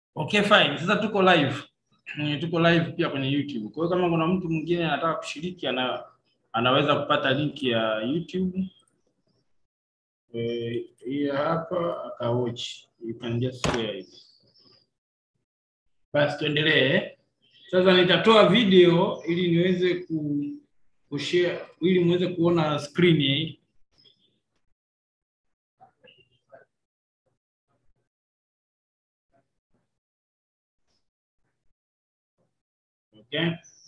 Okay, fine. Sasa tuko live. Mm, tuko live pia kwenye YouTube. Kwa hiyo kama kuna mtu mwingine anataka kushiriki ana, anaweza kupata link ya YouTube. Eh, hii hapa akawatch. You can just share it. Basi tuendelee. Sasa nitatoa video ili niweze ku kushare ili muweze kuona screen hii. Okay.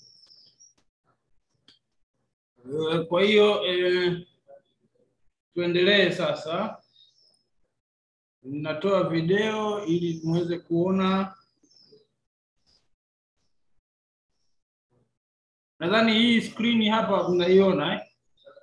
Eh, Kwa hiyo eh, tuendelee sasa. Ninatoa video ili muweze kuona. Nadhani hii screen hapa unaiona eh?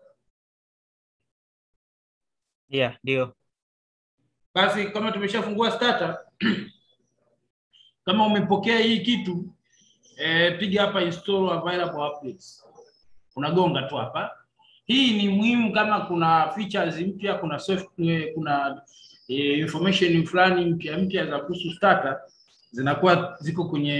Yeah, ndio. Basi kama tumeshafungua starter kama umepokea hii kitu eh, piga hapa install available updates. Unagonga tu hapa. Hii ni muhimu kama kuna features mpya, kuna software, kuna eh, information fulani mpya mpya za kuhusu starter zinakuwa ziko kwenye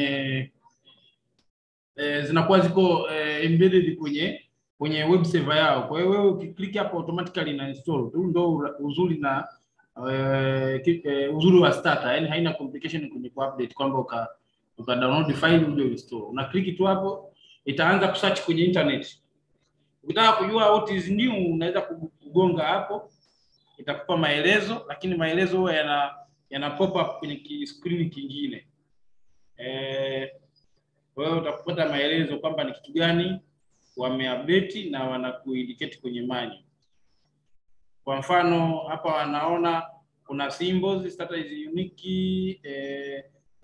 eh, zinakuwa ziko eh, embedded kwenye kwenye web server yao. Kwa hiyo wewe ukiklik hapo automatically ina install tu, ndio ura- uzuri na eh, ki- eh, uzuri wa starter, yani haina complication kwenye ku-update kwamba uka uka download file uje uinstall. Una click tu hapo, itaanza kusearch kwenye internet. Ukitaka kujua what is new, unaweza kugonga hapo, itakupa maelezo, lakini maelezo huwa yana yana pop up kwenye ki- screen kingine. Eh, kwa hiyo utapata maelezo kwamba ni kitu gani wameupdate na wanakuindicate kwenye menu. Kwa mfano hapa wanaona kuna symbols starter is unique eh,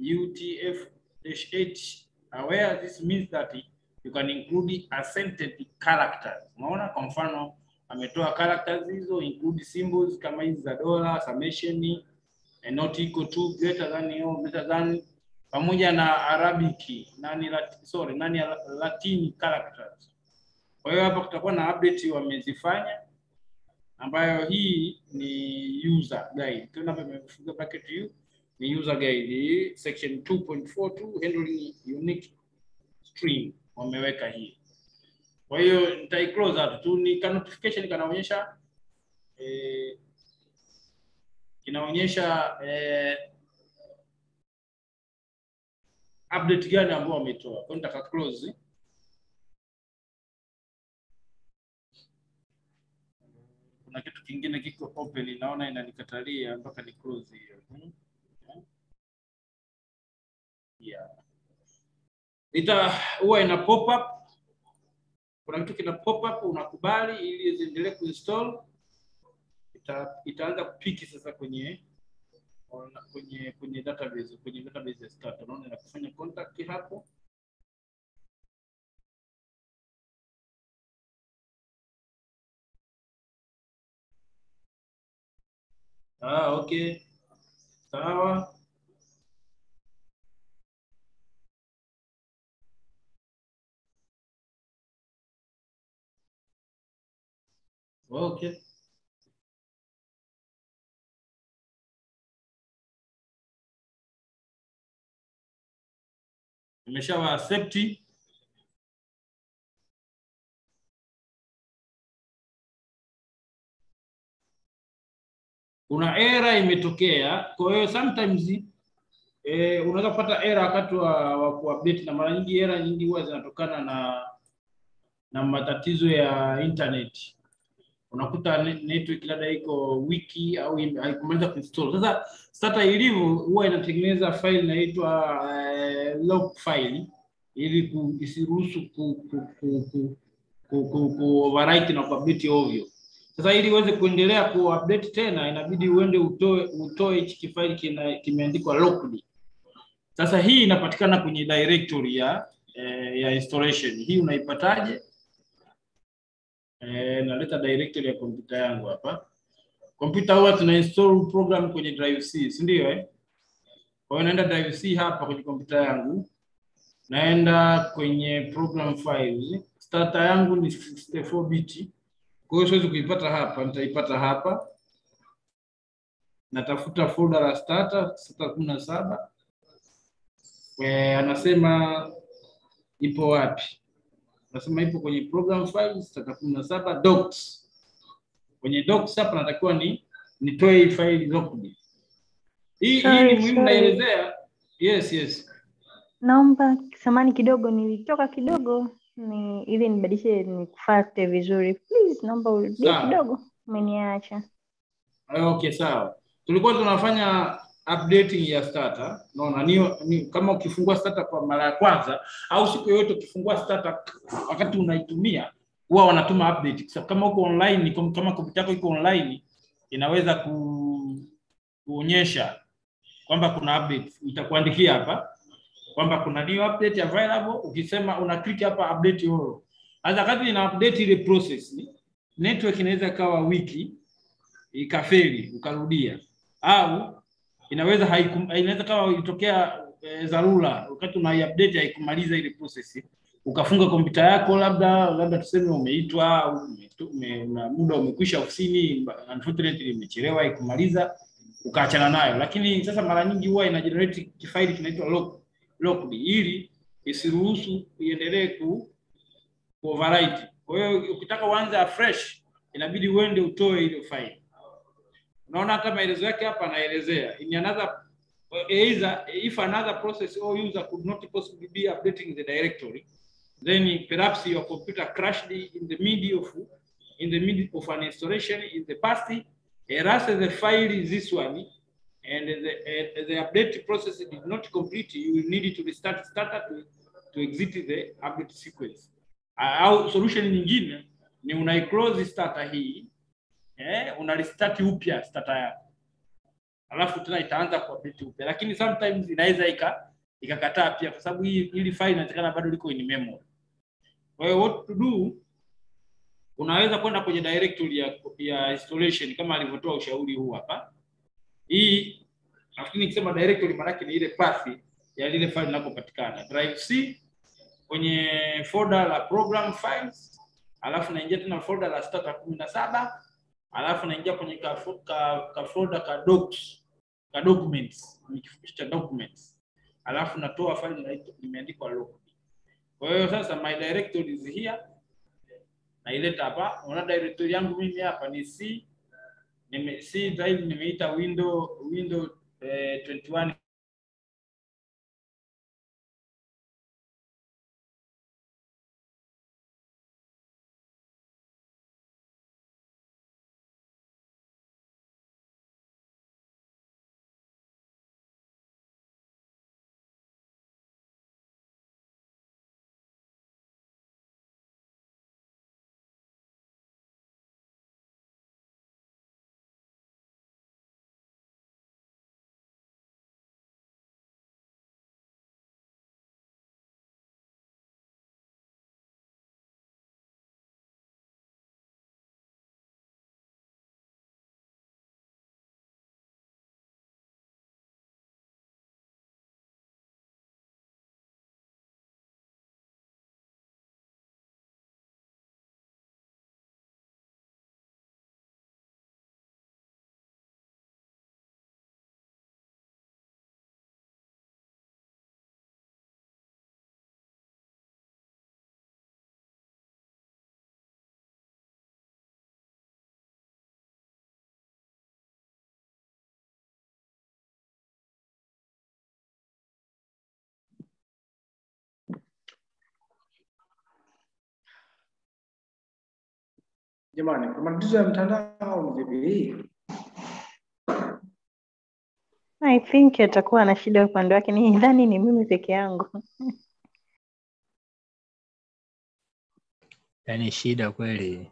UTF-8 aware this means that you can include accented characters. Unaona kwa mfano ametoa characters hizo include symbols kama hizi za dola, summation, eh, not equal to, greater than or greater than pamoja na Arabic nani lat, sorry nani Latin characters. Kwa hiyo hapa kutakuwa na update wamezifanya ambayo hii ni user guide. Tuna hapa imefunga bracket hiyo ni user guide hii section 2.42 handling unique string wameweka hii. Kwa hiyo nitai close out tu ni ka notification kanaonyesha eh, kinaonyesha eh, update gani ambao wametoa. Kwa hiyo nitaka close kuna kitu kingine kiko open, naona inanikatalia mpaka ni close hiyo. Hmm. Yeah. Ita huwa ina pop up, kuna kitu kina pop up, unakubali ili ziendelee kuinstall. Ita, itaanza kupiki sasa kwenye kwenye kwenye database kwenye database ya start. Unaona inakufanya contact hapo Ah, okay. Sawa. Okay. Nimeshawa accept. Kuna error imetokea, kwa hiyo sometimes eh, unaweza kupata error wakati wa, wa kuupdate na mara nyingi error nyingi huwa zinatokana na na matatizo ya internet. Unakuta ne- network labda iko wiki au ime- haikumaliza kuinstall. Sasa starter ilivyo huwa inatengeneza file inaitwa eh, log file ili ku, isiruhusu ku, ku, ku, ku, ku, ku, ku overwrite na kuupdate ovyo. Sasa ili uweze kuendelea kuupdate tena inabidi uende utoe utoe hichi kifaili kina- kimeandikwa locked. Sasa hii inapatikana kwenye directory ya eh, ya installation. Hii unaipataje? Eh, naleta directory ya kompyuta yangu hapa. Kompyuta huwa tuna install program kwenye drive C, si ndio eh? Kwa hiyo naenda drive C hapa kwenye kompyuta yangu. Naenda kwenye program files. Starter yangu ni 64 bit. Kwa hiyo siwezi kuipata hapa, nitaipata hapa. Natafuta folder la starter, starter kumi na saba. Eh, anasema ipo wapi? Anasema ipo kwenye program files tata kumi na saba docs. Kwenye docs hapa natakiwa ni nitoe hii faili zote. Hii hii Sorry, ni muhimu sorry. naelezea. Yes, yes. Naomba samani kidogo, nilitoka kidogo ni ili nibadilishe nikufate vizuri. Please, naomba urudie Sawa. kidogo, umeniacha. Okay, sawa. Tulikuwa tunafanya updating ya starter. Unaona, ni, ni kama ukifungua starter kwa mara ya kwanza au siku yoyote ukifungua starter wakati unaitumia huwa wanatuma update. Kwa sababu kama uko online, ni kom- kama kompyuta yako iko online inaweza ku, kuonyesha kwamba kuna update. Itakuandikia hapa kwamba kuna new update available. Ukisema una click hapa update all. Sasa wakati ina update ile process, network inaweza ikawa wiki ikafeli ukarudia, au inaweza haikum, inaweza kama ilitokea e, dharura wakati una update haikumaliza ile process, ukafunga kompyuta yako, labda labda tuseme umeitwa au umetu- ume, una muda umekwisha ofisini, unfortunately imechelewa haikumaliza, ukaachana nayo. Lakini sasa mara nyingi huwa ina generate kifaili kinaitwa lock locked ili isiruhusu iendelee ku ku overwrite. Kwa hiyo ukitaka uanze afresh inabidi uende utoe ile file. Unaona hata maelezo yake hapa anaelezea in another either if another process or user could not possibly be updating the directory then perhaps your computer crashed in the middle of in the middle of an installation in the past erase the file is this one and the, uh, the update process did not complete you will need to restart starter to, to exit the update sequence Uh, au solution nyingine ni unaiclose starter hii eh, una restart upya starter yako alafu tena itaanza kuupdate upya, lakini sometimes inaweza ika ikakataa pia, kwa sababu hii hili file inaonekana bado liko in memory. Kwa hiyo what to do, unaweza kwenda kwenye directory ya, ya installation kama alivyotoa ushauri huu hapa. Hii nafikiri nikisema directory maana yake ni ile path ya lile file linapopatikana drive C kwenye folder la program files, alafu naingia tena folder la starter kumi na saba alafu naingia kwenye ka, fo- ka, ka folder ka docs ka documents ni kifupishi cha documents, alafu natoa file inaitwa- imeandikwa local. Kwa hiyo sasa my directory is here, naileta hapa. Unaona directory yangu mimi hapa ni C nime C drive nimeita window window eh, 21 Jamani, kuna matatizo ya mtandao au ni vipi? I think atakuwa na shida upande wake, nidhani ni mimi peke yangu. Yaani shida kweli.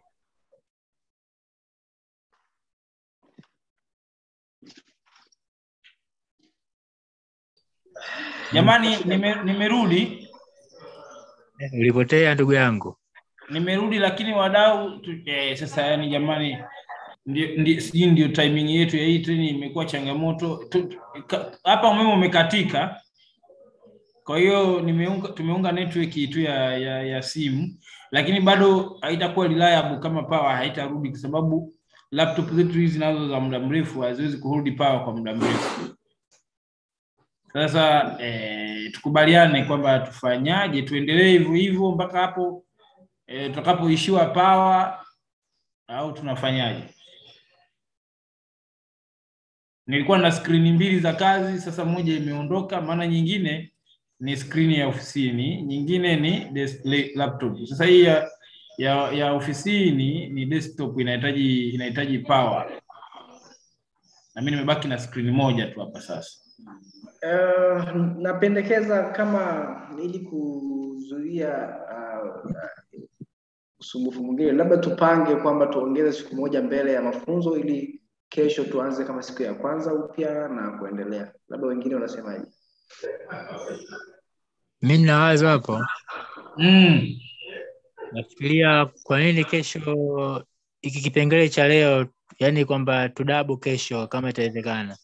Jamani, nime, nimerudi Ulipotea ndugu yangu. nimerudi, lakini wadau tu- eh, sasa yani jamani, ndio ndio sijui ndio timing yetu ya hii treni imekuwa changamoto Tu- tu- ka- hapa. Umeme umekatika, kwa hiyo nimeunga tumeunga network tu ya, ya, ya simu, lakini bado haitakuwa reliable kama power haitarudi, kwa sababu laptop zetu hizi nazo za muda mrefu haziwezi kurudi power kwa muda mrefu. Sasa eh, tukubaliane kwamba tufanyaje, tuendelee hivyo hivyo mpaka hapo eh, tutakapoishiwa pawa au tunafanyaje? Nilikuwa na skrini mbili za kazi, sasa moja imeondoka, maana nyingine ni skrini ya ofisini, nyingine ni desk, laptop. Sasa hii ya, ya, ya ofisini ni desktop, inahitaji inahitaji power, na mimi nimebaki na skrini moja tu hapa sasa. Uh, napendekeza kama ili kuzuia uh, uh, usumbufu mwingine, labda tupange kwamba tuongeze siku moja mbele ya mafunzo ili kesho tuanze kama siku ya kwanza upya na kuendelea. Labda wengine wanasemaje? Mi nina wazo hapo, Mm. nafikiria kwa nini kesho hiki kipengele cha leo, yani kwamba tudabu kesho kama itawezekana.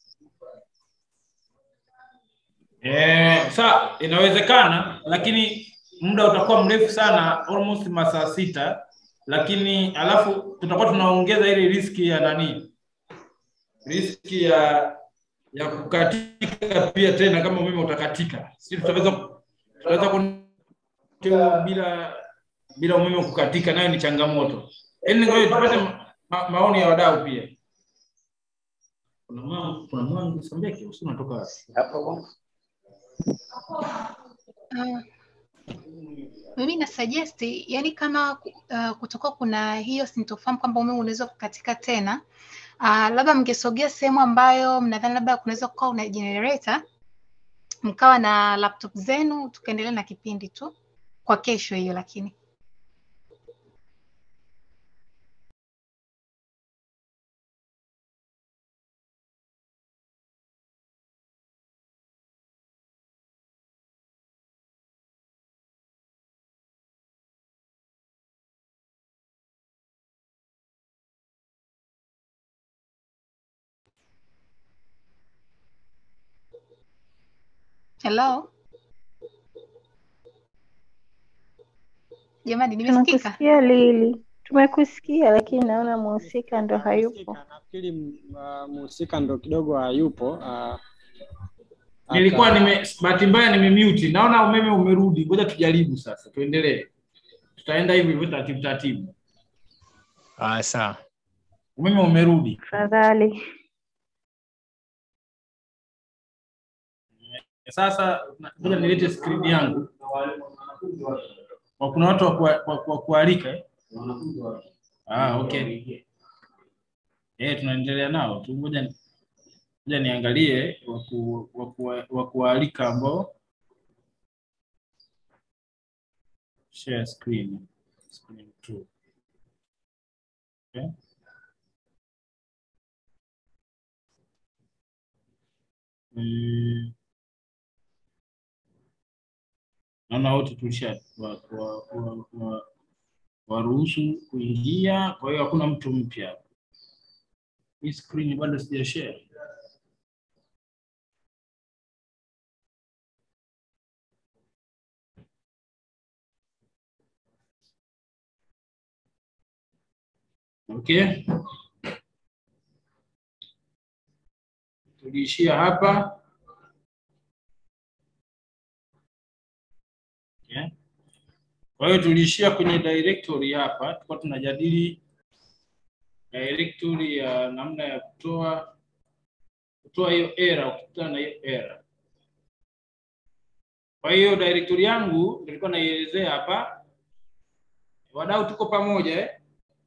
Eh, sa inawezekana, lakini muda utakuwa mrefu sana, almost masaa sita, lakini alafu tutakuwa tunaongeza ile riski ya nani, riski ya ya kukatika pia tena, kama umeme utakatika, si tutaweza tutaweza kuendelea bila bila umeme kukatika, nayo ni changamoto. Yaani ngoja tupate ma, ma, maoni ya wadau pia. Kuna mwangu kuna mwangu Sambeke, usi unatoka wapi? Uh, mimi na suggest yani kama uh, kutokuwa kuna hiyo sintofahamu kwamba umeme unaweza kukatika tena uh, labda mngesogea sehemu ambayo mnadhani labda kunaweza kuwa una generator mkawa na laptop zenu tukaendelea na kipindi tu kwa kesho hiyo lakini hello jamani nimesikika Tunakusikia Lili, tumekusikia lakini naona mhusika ndo hayupo. Mhusika, nafikiri m- ah, mhusika ndo kidogo hayupo. ah, Nilikuwa aka- nime bahati mbaya nimemute. Naona umeme umerudi. Ngoja tujaribu sasa. Tuendelee. Tutaenda hivi hivyo taratibu taratibu. Ah, sawa. Umeme umerudi. Tafadhali. Sasa na- ngoja nilete screen yangu. Kwa kuna watu wa kuwa- wa wa kualika eh? Ah, okay. Eh, tunaendelea nao tu. Ngoja ni- ngoja niangalie wa ku- wa kuwa- wa kualika ambao share screen. Screen two. Okay. Mm. Naona wote tulisha wa- wa- wa- wa- waruhusu kuingia, kwa hiyo hakuna mtu mpya. Hii screen bado sija share. Okay. Tuliishia hapa. Okay. Kwa hiyo tuliishia kwenye directory hapa, tulikuwa tunajadili directory ya namna ya kutoa kutoa hiyo error, ukikutana na hiyo error. Kwa hiyo directory yangu nilikuwa naielezea hapa. Wadau tuko pamoja eh?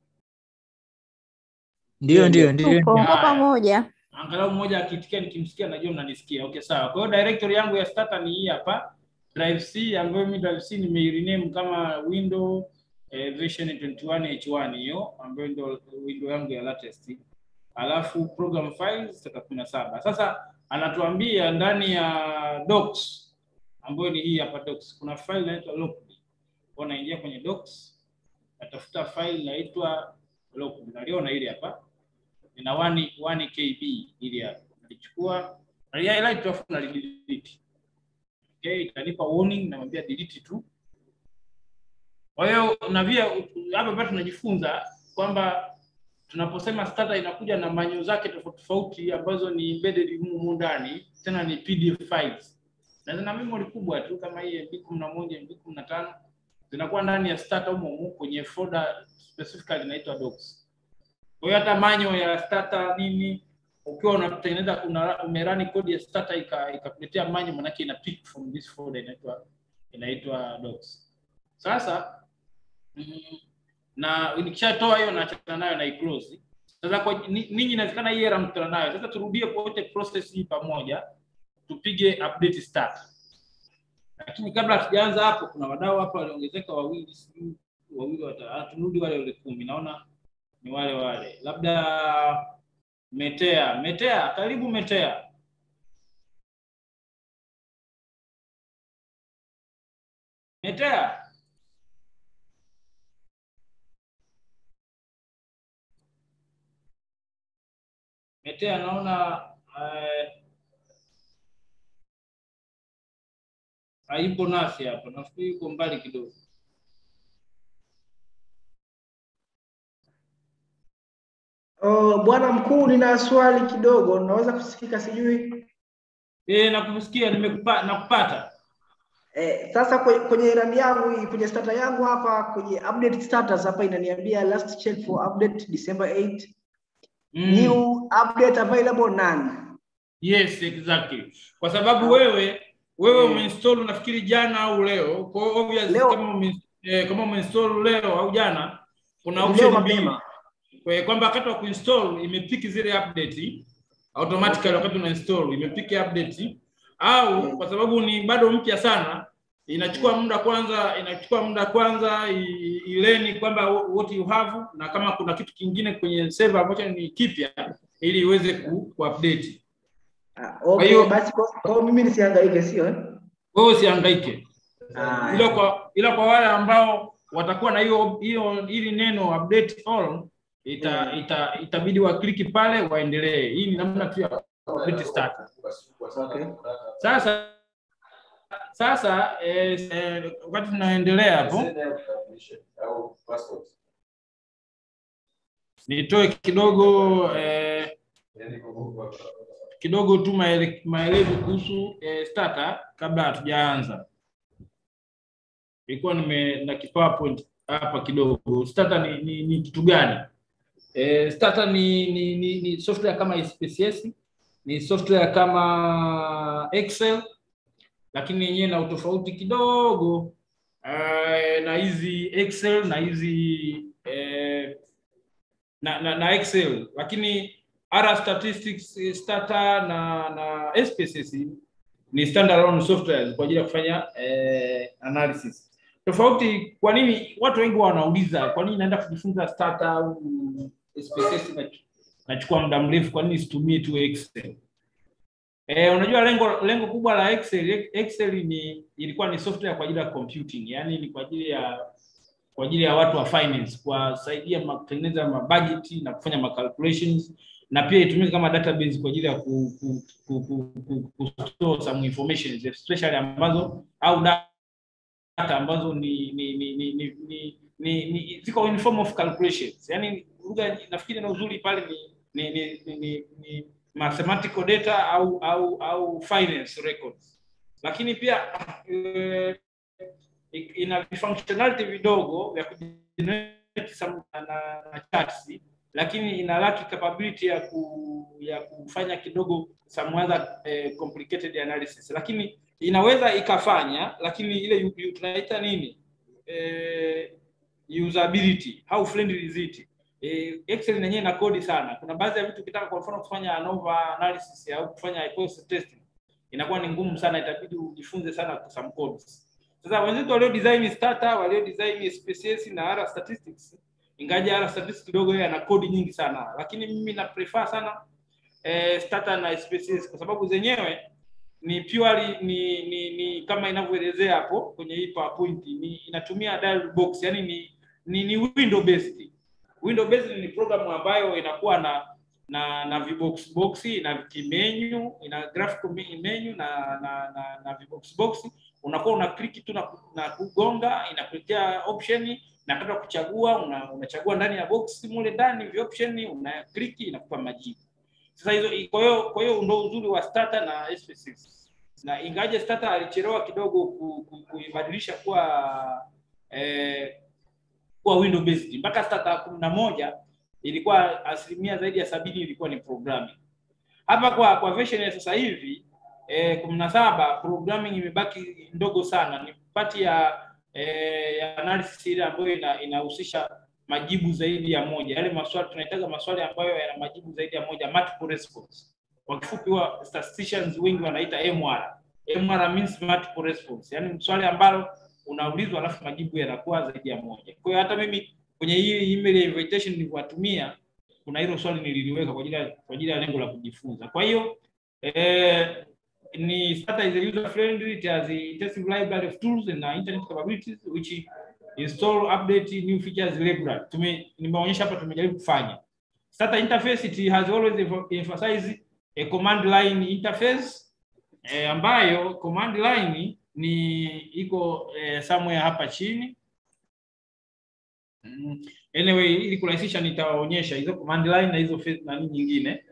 Ndio, ndio, ndio. Tupo. Haya. pamoja. angalau mmoja akitikia nikimsikia najua mnanisikia. Okay, sawa. Kwa hiyo directory yangu ya starter ni hii hapa, drive C ambayo mimi drive C nimeirename kama window eh, version 21 H1 hiyo ambayo ndio window yangu ya latest. Alafu program files 37. Sasa anatuambia ndani ya docs ambayo ni hii hapa docs kuna file inaitwa locked. Kwa naingia kwenye docs natafuta file inaitwa locked. Naliona ile hapa ina 1 1 KB ili hapa. Nalichukua highlight alafu nalidelete. Okay, itanipa warning namwambia delete tu. Kwa hiyo na pia hapa pia tunajifunza kwamba tunaposema starter inakuja na manyo zake tofauti tofauti ambazo ni embedded humu ndani, tena ni PDF files. na zina memory kubwa tu kama hii MB kumi na moja MB kumi na tano zinakuwa ndani ya starter humo humo kwenye folder specifically inaitwa docs. Kwa hiyo hata manyo ya starter nini ukiwa unatengeneza una, umerani code ya starter ika- ikakuletea manyo manake ina pick from this folder inaitwa inaitwa docs. Sasa mm, na nikishatoa hiyo naachana nayo na iclose. Sasa kwa ni- ninyi inawezekana hii error mkutana nayo. Sasa turudie wote process hii pamoja tupige update start. Lakini kabla hatujaanza hapo, kuna wadau hapa waliongezeka wawili, sijui wawili wata, ah, turudi wale wale kumi, naona ni wale wale, labda Metea. Metea, karibu Metea. Metea. Metea, naona eh, haipo nasi hapa, nafikiri yuko mbali kidogo. Oh, bwana mkuu, nina swali kidogo, naweza kusikika sijui. Eh, nakusikia, nimekupa nakupata. Eh, sasa kwe- kwenye rami yangu hii, kwenye starter yangu hapa kwenye update status hapa inaniambia last check for update December 8 Mm. new update available none. Yes, exactly. Kwa sababu wewe wewe umeinstall nafikiri jana au leo. Kwa hiyo obvious Leo. kama ume, eh, kama umeinstall leo au jana kuna Leo option mbili. mapema. Kwa hiyo kwamba wakati wa kuinstall imepiki zile update automatically wakati una install imepiki update au kwa sababu ni bado mpya sana inachukua muda kwanza inachukua muda kwanza i- ileni kwamba what you have na kama kuna kitu kingine kwenye server ambacho ni kipya ili iweze ku, ku update. Ah, Kwa okay, hiyo- basi kwa, kwa mimi nisihangaike sio eh? Wewe usihangaike. Ah, ila kwa ila kwa wale ambao watakuwa na hiyo hiyo hili neno update all ita, ita itabidi wakliki pale waendelee. Hii ni namna tu ya update start. okay. Sasa sasa eh, eh, wakati tunaendelea hapo nitoe kidogo eh, kidogo tu maele- maelezo kuhusu eh, starter kabla hatujaanza. Ilikuwa nime na PowerPoint hapa kidogo. Starter ni, ni, ni kitu gani? Eh, starter ni, ni, ni, ni software kama SPSS, ni software kama Excel, lakini yenyewe na utofauti kidogo eh, na hizi Excel na hizi eh, na, na, na Excel lakini R statistics eh, starter na na SPSS ni standalone softwares kwa ajili ya kufanya eh, analysis. Tofauti, kwa nini watu wengi wanauliza kwa nini naenda kujifunza starter au SPSS na nachukua muda mrefu, kwa nini situmie tu Excel? Eh, unajua lengo lengo kubwa la Excel Excel ni ilikuwa ni software kwa ajili ya computing, yani ni kwa ajili ya kwa ajili ya watu wa finance kuwasaidia ma- kutengeneza mabudget na kufanya ma calculations na pia itumike kama database kwa ajili ya ku, ku, ku, ku, ku, ku store some information especially ambazo au data ambazo ni ni ni ni, ni, ni, ni, ni ziko in form of calculations. Yani lugha nafikiri na uzuri pale ni ni ni, ni, ni, ni mathematical data au au au finance records. Lakini pia eh, ina functionality vidogo vya kugenerate some na, na, na charts lakini ina lack capability ya ku, ya kufanya kidogo some other eh, complicated analysis lakini inaweza ikafanya lakini ile yu- yu- tunaita nini eh, usability how friendly is it eh, excel yenyewe ina kodi sana kuna baadhi ya vitu ukitaka kwa mfano kufanya ANOVA analysis au kufanya hypothesis testing inakuwa ni ngumu sana itabidi ujifunze sana some codes sasa wenzetu walio design starter walio design SPSS na R statistics ingaja R statistics kidogo yeye ana kodi nyingi sana lakini mimi na prefer sana eh, starter na SPSS kwa sababu zenyewe ni purely ni, ni, ni kama inavyoelezea hapo kwenye hii PowerPoint ni inatumia dialog box yani ni ni, ni window based window based ni programu ambayo inakuwa na na na vibox box na kimenu ina graphical me- menu na na na, na vibox box unakuwa una click tu na, na kugonga inakuletea option na kata kuchagua una, unachagua ndani ya box mule ndani vi option una click inakupa majibu sasa hizo kwa hiyo kwa hiyo ndio uzuri wa starter na SPSS na ingaje Starter alichelewa kidogo ku- ku- kuibadilisha kuwa eh, kuwa window based mpaka Starter kumi na moja ilikuwa asilimia zaidi ya sabini ilikuwa ni programming. Hapa kwa kwa version ya sasa hivi eh, kumi na saba programming imebaki ndogo sana, ni pati ya eh, ya analysis ile ambayo ina- inahusisha majibu zaidi ya moja, yale maswali tunahitaji maswali ambayo yana majibu zaidi ya moja, multiple response. Kwa kifupi, wa statisticians wengi wanaita MR. MR means multiple response, yani swali ambalo unaulizwa alafu majibu yanakuwa zaidi ya moja. Kwa hiyo hata mimi kwenye hii email ya invitation nilivyowatumia kuna hilo swali nililiweka kwa ajili ya kwa ajili ya lengo la kujifunza. Kwa hiyo eh, ni Starter is a user friendly, it has a intensive library of tools and uh, internet capabilities which install, update new features regularly. Tume nimeonyesha hapa tumejaribu kufanya. Starter interface it has always emph- emphasized a command line interface eh, ambayo command line ni iko eh, somewhere hapa chini. Mm, Anyway, ili kurahisisha nitawaonyesha hizo command line na hizo face- nani nyingine.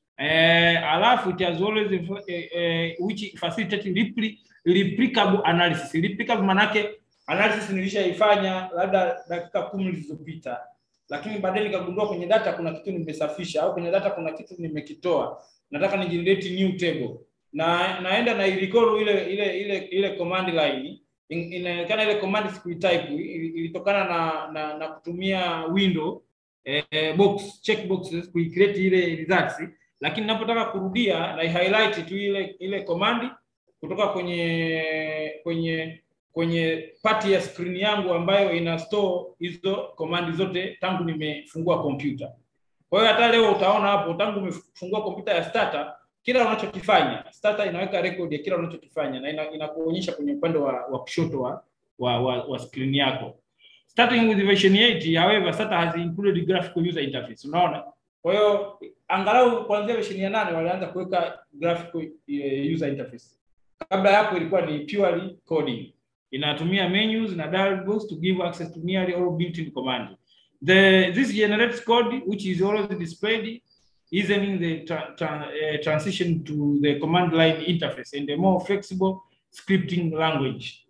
Eh, alafu it has always eh, eh, which facilitate repli, replicable analysis. Replicable manake analysis nilishaifanya labda dakika kumi zilizopita, lakini baadaye nikagundua kwenye data kuna kitu nimesafisha au kwenye data kuna kitu nimekitoa, nataka ni generate new table na naenda na irecall ile ile ile ile command line In- inaonekana ile command sikuitype ili- ilitokana na, na na kutumia window eh, box check boxes kuicreate ile results lakini ninapotaka kurudia na highlight tu ile ile command kutoka kwenye kwenye kwenye part ya screen yangu ambayo ina store hizo command zote tangu nimefungua kompyuta. Kwa hiyo hata leo utaona hapo tangu umefungua kompyuta ya starter kila unachokifanya starter inaweka record ya kila unachokifanya na ina- inakuonyesha kwenye upande wa, wa kushoto wa, wa, wa, wa screen yako. Starting with version 8, however, starter has included graphical user interface. Unaona? Kwa hiyo angalau kuanzia version ya nane walianza kuweka graphical eh, user interface. Kabla ya hapo ilikuwa ni purely coding. Inatumia menus na dialog box to give access to nearly all built-in command. The this generates code which is always displayed easing the tra tra uh, transition to the command line interface and a more flexible scripting language.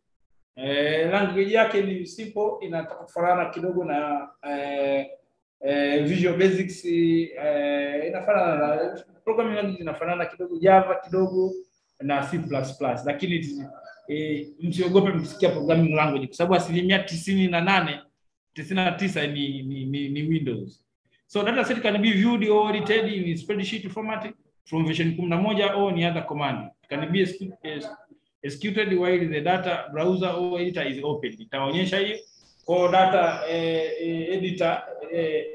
Eh, language yake ni simple, inataka kufanana kidogo na eh, eh, Visual Basics eh, inafanana na programming language inafanana kidogo Java kidogo na C++, lakini eh, msiogope mkisikia programming language kwa sababu asilimia tisini na nane tisini na tisa ni, ni, ni, ni Windows. So data set can be viewed or edited in spreadsheet format from version 11 or any other command. It can be execu- ex- executed while the data browser or editor is open. Itaonyesha hiyo kwa data eh, eh, editor eh,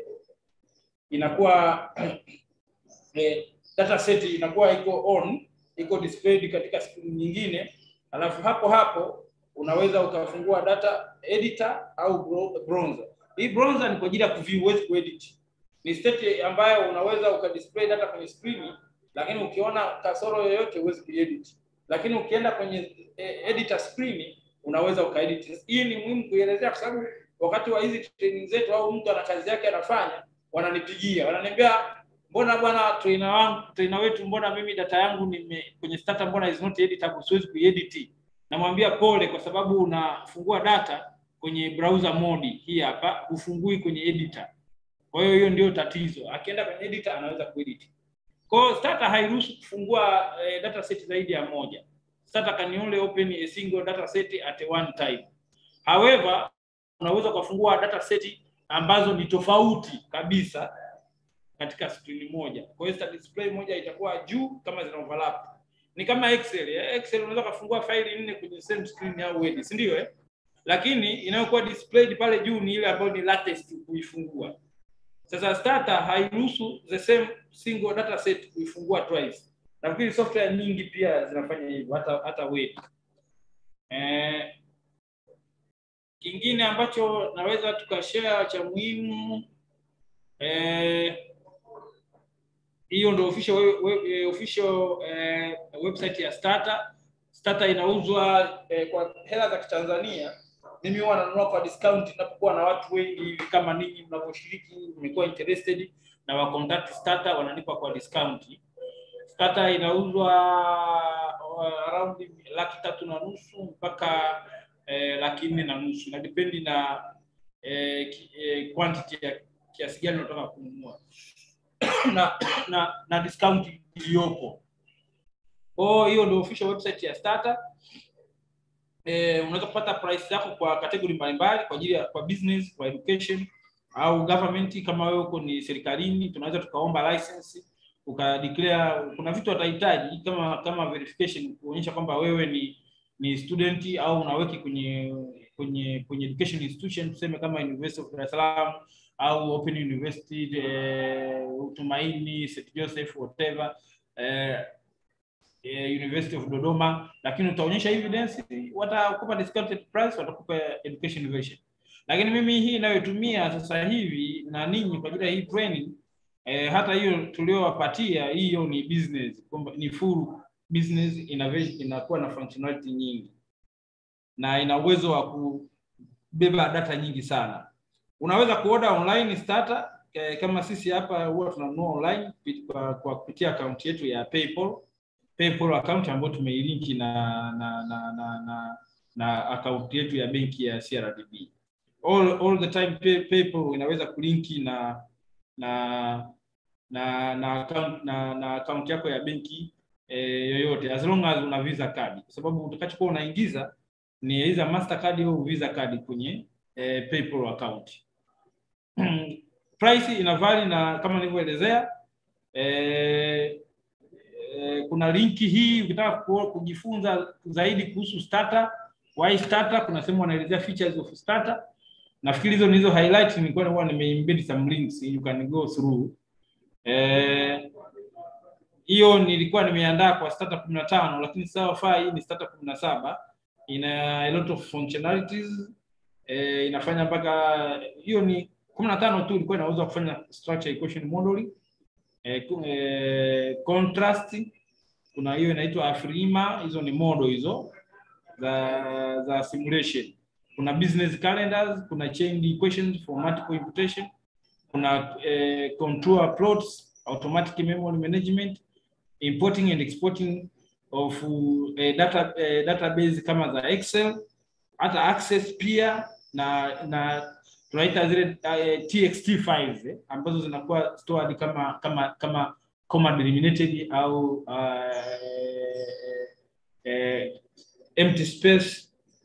inakuwa eh, data set inakuwa iko on, iko displayed katika screen nyingine, alafu hapo hapo unaweza ukafungua data editor au bro- browser. Hii browser ni kwa ajili ya kuview, huwezi kuedit ni state ambayo unaweza ukadisplay data kwenye screen, lakini ukiona kasoro yoyote huwezi kuedit. Lakini ukienda kwenye eh, editor screen unaweza ukaedit. Hii ni muhimu kuielezea kwa sababu wakati wa hizi training zetu au mtu ana kazi yake anafanya, wananipigia wananiambia, mbona bwana trainer wangu trainer wetu, mbona mimi data yangu nime kwenye starter, mbona is not editable, siwezi kuedit. Namwambia pole, kwa sababu unafungua data kwenye browser mode hii hapa, hufungui kwenye editor. Kwa hiyo hiyo ndio tatizo. Akienda kwenye editor anaweza kuedit. Kwa hiyo starter hairuhusu kufungua eh, data set zaidi ya moja. Starter can only open a single data set at one time. However, unaweza kufungua data set ambazo ni tofauti kabisa katika screen moja. Kwa hiyo star display moja itakuwa juu kama zina overlap. Ni kama Excel. Eh? Excel unaweza kufungua faili nne kwenye same screen au Word, si ndio eh? Lakini inayokuwa displayed pale juu ni ile ambayo ni latest kuifungua. Sasa starter hairuhusu the same single data set kuifungua twice. Nafikiri software nyingi pia zinafanya hivyo hata hata Word. Eh, kingine ambacho naweza tukashare cha muhimu eh, hiyo ndio official we, we, official eh, website ya starter. Starter inauzwa eh, kwa hela za Kitanzania mimi huwa nanunua kwa discount ninapokuwa na watu wengi hivi kama ninyi mnavyoshiriki mmekuwa interested na wa contact starter wananipa kwa discount starter inauzwa uh, around laki tatu na nusu mpaka eh, laki nne na nusu na dipendi na eh, ki- eh, quantity ya kiasi gani unataka kununua na, na, na discount iliyopo. Kwa hiyo ndio official website ya starter. Eh, unaweza kupata price yako kwa category mbalimbali kwa ajili ya kwa business, kwa education au government. Kama wewe uko ni serikalini, tunaweza tukaomba license ukadeclare. Kuna vitu watahitaji kama kama verification kuonyesha kwamba wewe ni ni student au unaweki kwenye kwenye kwenye education institution, tuseme kama University of Dar es Salaam au Open University eh, Tumaini, St Joseph whatever eh, eh, University of Dodoma, lakini utaonyesha evidence, watakupa discounted price, watakupa education version. Lakini mimi hii inayotumia sasa hivi na ninyi kwa ajili ya hii training eh, hata hiyo tuliowapatia hiyo ni business, kwamba ni full business innovation, inakuwa na functionality nyingi na ina uwezo wa kubeba data nyingi sana. Unaweza kuoda online starter eh, kama sisi hapa huwa tunanunua online kupi- kwa, kwa kupitia akaunti yetu ya PayPal PayPal account ambayo tumeilinki na na na na, na, na akaunti yetu ya benki ya CRDB. All, all the time pay, PayPal inaweza kulinki na na na na account na, na account yako ya benki eh, yoyote as long as una Visa card, kwa sababu utakachokuwa unaingiza ni either Mastercard au Visa card kwenye eh, PayPal account. Price ina vary na kama nilivyoelezea eh, eh, kuna linki hii ukitaka ku- kujifunza zaidi kuhusu starter why starter kuna sehemu wanaelezea features of starter nafikiri hizo nizo highlight nilikuwa huwa nimeembed some links you can go through eh hiyo nilikuwa nimeandaa kwa starter 15 lakini sawa faa hii ni starter 17 ina a lot of functionalities eh, inafanya mpaka hiyo ni 15 tu ilikuwa inaweza kufanya structure equation modeling eh, ku- eh, contrast kuna hiyo inaitwa afrima hizo ni model hizo za za simulation kuna business calendars kuna chain equations for multiple imputation kuna eh, contour plots automatic memory management importing and exporting of eh, data eh, database kama za excel hata access pia na na tunaita zile eh, txt files eh, ambazo zinakuwa stored kama kama kama comma delimited au uh, eh, empty space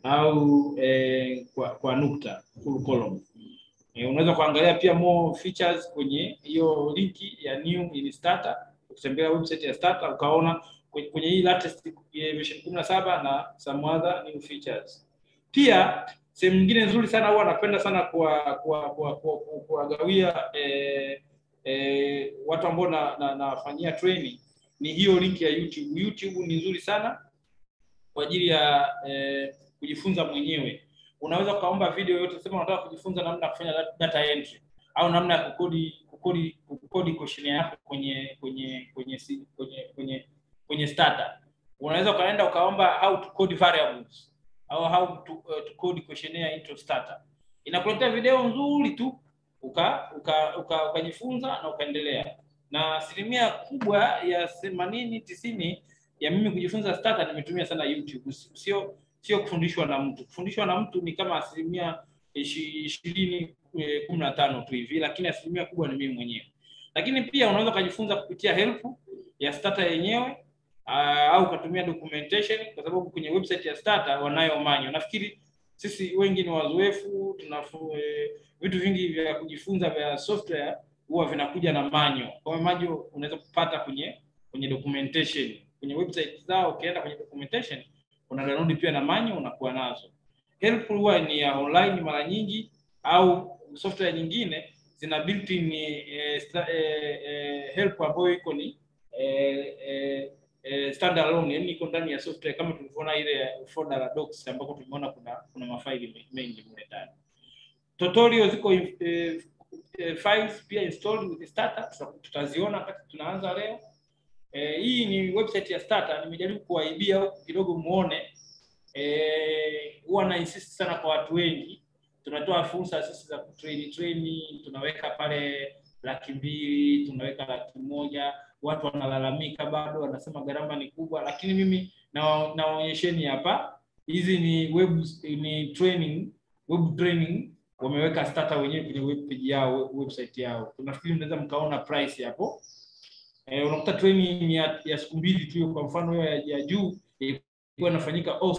au eh, kwa, kwa nukta full column. Eh, unaweza kuangalia pia more features kwenye hiyo linki ya new in starter. Ukitembelea website ya starter ukaona kwenye, kwenye hii latest eh, version 17 na some other new features. Pia sehemu nyingine nzuri sana huwa napenda sana kuwagawia kuwa, kuwa, kuwa, kuwa, kuwagawia, eh, eh, watu ambao na, na, nafanyia training ni hiyo link ya YouTube. YouTube ni nzuri sana kwa ajili ya eh, kujifunza mwenyewe. Unaweza ukaomba video yote, sema unataka kujifunza namna ya kufanya dat- data entry au namna ya kukodi kukodi kukodi questionnaire yako kwenye kwenye kwenye si- kwenye kwenye kwenye starter. Unaweza ukaenda ukaomba how to code variables au how to, uh, to code questionnaire into starter. Inakuletea video nzuri tu uka uka uka- ukajifunza na ukaendelea. Na asilimia kubwa ya themanini tisini ya mimi kujifunza starter nimetumia sana YouTube, sio sio kufundishwa na mtu. Kufundishwa na mtu ni kama asilimia ishi- ishirini eh, kumi na tano tu hivi, lakini asilimia kubwa ni mimi mwenyewe. Lakini pia unaweza ukajifunza kupitia help ya starter yenyewe uh, au ukatumia documentation, kwa sababu kwenye website ya starter wanayo manyo. Nafikiri sisi wengi ni wazoefu, tunafu eh, vitu vingi vya kujifunza vya software huwa vinakuja na manyo. Kwa hiyo manyo unaweza kupata kwenye kwenye documentation kwenye website zao, ukienda kwenye documentation una download pia na manyo unakuwa nazo. Help huwa ni ya online mara nyingi, au software nyingine zina built-in eh, sta- eh, eh, help ambayo iko ni eh, eh, eh, standalone, yani iko ndani ya software kama tulivyoona ile folder la docs ambako tumeona kuna kuna mafaili me- mengi mle ndani. Tutorial ziko eh, eh, files pia installed with starter, tuta- tutaziona wakati tunaanza leo. Eh, hii ni website ya starter, nimejaribu kuwaibia huku kidogo muone. Eh, huwa na insist sana kwa watu wengi, tunatoa fursa sisi za kutrain train, tunaweka pale laki mbili, tunaweka laki moja. watu wanalalamika bado, wanasema gharama ni kubwa, lakini mimi na naonyesheni hapa, hizi ni web ni training web training wameweka starter wenyewe kwenye web page yao website yao. Nafikiri mnaweza mkaona price hapo. Eh, unakuta training ya, ya siku mbili tu, kwa mfano hiyo ya, ya juu ilikuwa inafanyika off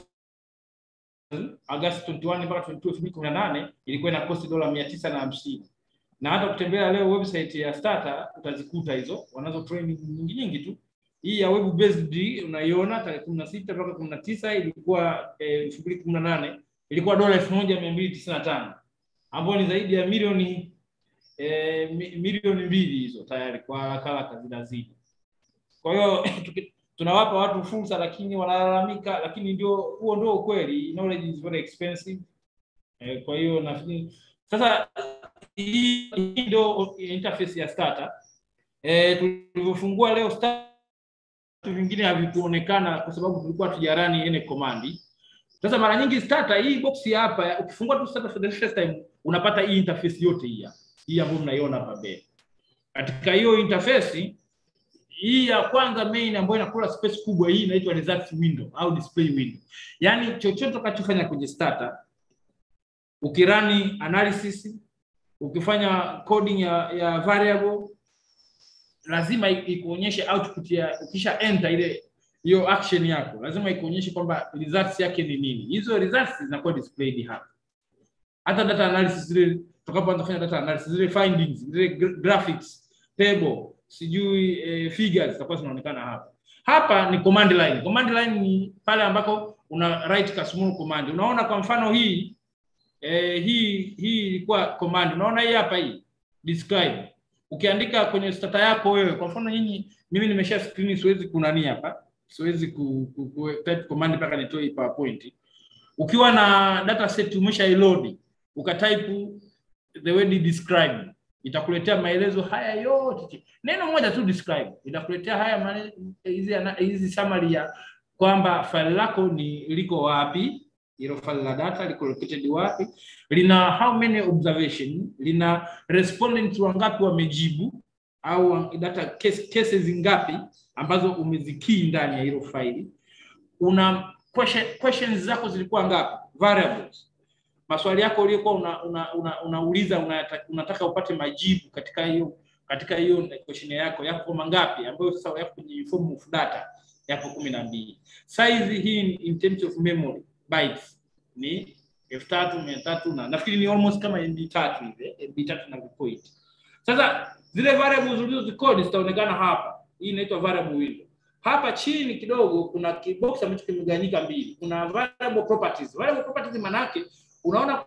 Agosti 21 mpaka 22 2018 ilikuwa ina cost dola mia tisa na hamsini na hata ukitembea leo website ya Starter utazikuta hizo, wanazo training nyingi nyingi tu. Hii ya web based unaiona tarehe 16 mpaka 19 ilikuwa elfu mbili kumi na nane ilikuwa dola elfu moja mia mbili tisini na tano ambayo ni zaidi ya milioni eh, mi- milioni mbili hizo tayari kwa haraka haraka zinazidi. Kwa hiyo tuki- tunawapa watu fursa, lakini wanalalamika, lakini ndio huo ndio ukweli. Knowledge is very expensive. Eh, kwa hiyo nafikiri sasa hii hii ndio interface ya starter. Eh, tulivyofungua leo starter vitu vingine havikuonekana kwa sababu tulikuwa tujarani ene command. Sasa mara nyingi starter hii box ya hapa ukifungua tu starter for the first time unapata hii interface yote hii hapa. Hii ambayo mnaiona hapa mbele. Katika hiyo interface hii ya kwanza main ambayo inakula space kubwa hii inaitwa results window au display window. Yaani chochote utakachofanya kwenye starter ukirani analysis ukifanya coding ya, ya variable lazima i- ikuonyeshe output ya ukisha enter ile hiyo action yako lazima ikuonyeshe kwamba results yake ni nini. Hizo results zinakuwa displayed hapa. Hata data analysis zile tutakapoanza kufanya data analysis zile findings zile gra- graphics table sijui eh, figures zitakuwa zinaonekana hapa. Hapa ni command line. Command line ni pale ambako una write ka small command. Unaona kwa mfano hii eh, hii hii ilikuwa command. Unaona hii hapa hii describe. Ukiandika kwenye starter yako wewe, kwa mfano nyinyi, mimi nimesha screen, siwezi kunani hapa, siwezi ku, ku, ku type command mpaka nitoe hii PowerPoint. Ukiwa na data set umesha load, ukatype the word describe, itakuletea maelezo haya yote. Neno moja tu describe, itakuletea haya mane- hizi ana- hizi summary ya kwamba file lako ni liko wapi, hilo file la data liko located wapi, lina how many observation, lina respondents wangapi wamejibu au data case, cases ngapi ambazo umezikii ndani ya hilo faili. Una question, questions zako zilikuwa ngapi, variables maswali yako uliokuwa una, una, una, unauliza unataka, unataka upate majibu katika hiyo katika hiyo questionnaire yako yako mangapi ambayo sasa yako kwenye form of data yako kumi na mbili. Size hii ni in terms of memory bytes ni elfu tatu mia tatu na nafikiri ni almost kama MB tatu hivi MB tatu na vipoint. Sasa zile variables ulizozikodi zitaonekana hapa. Hii inaitwa variable window. Hapa chini kidogo kuna kibox ambacho kimegawanyika mbili. Kuna variable properties. Variable properties maana yake unaona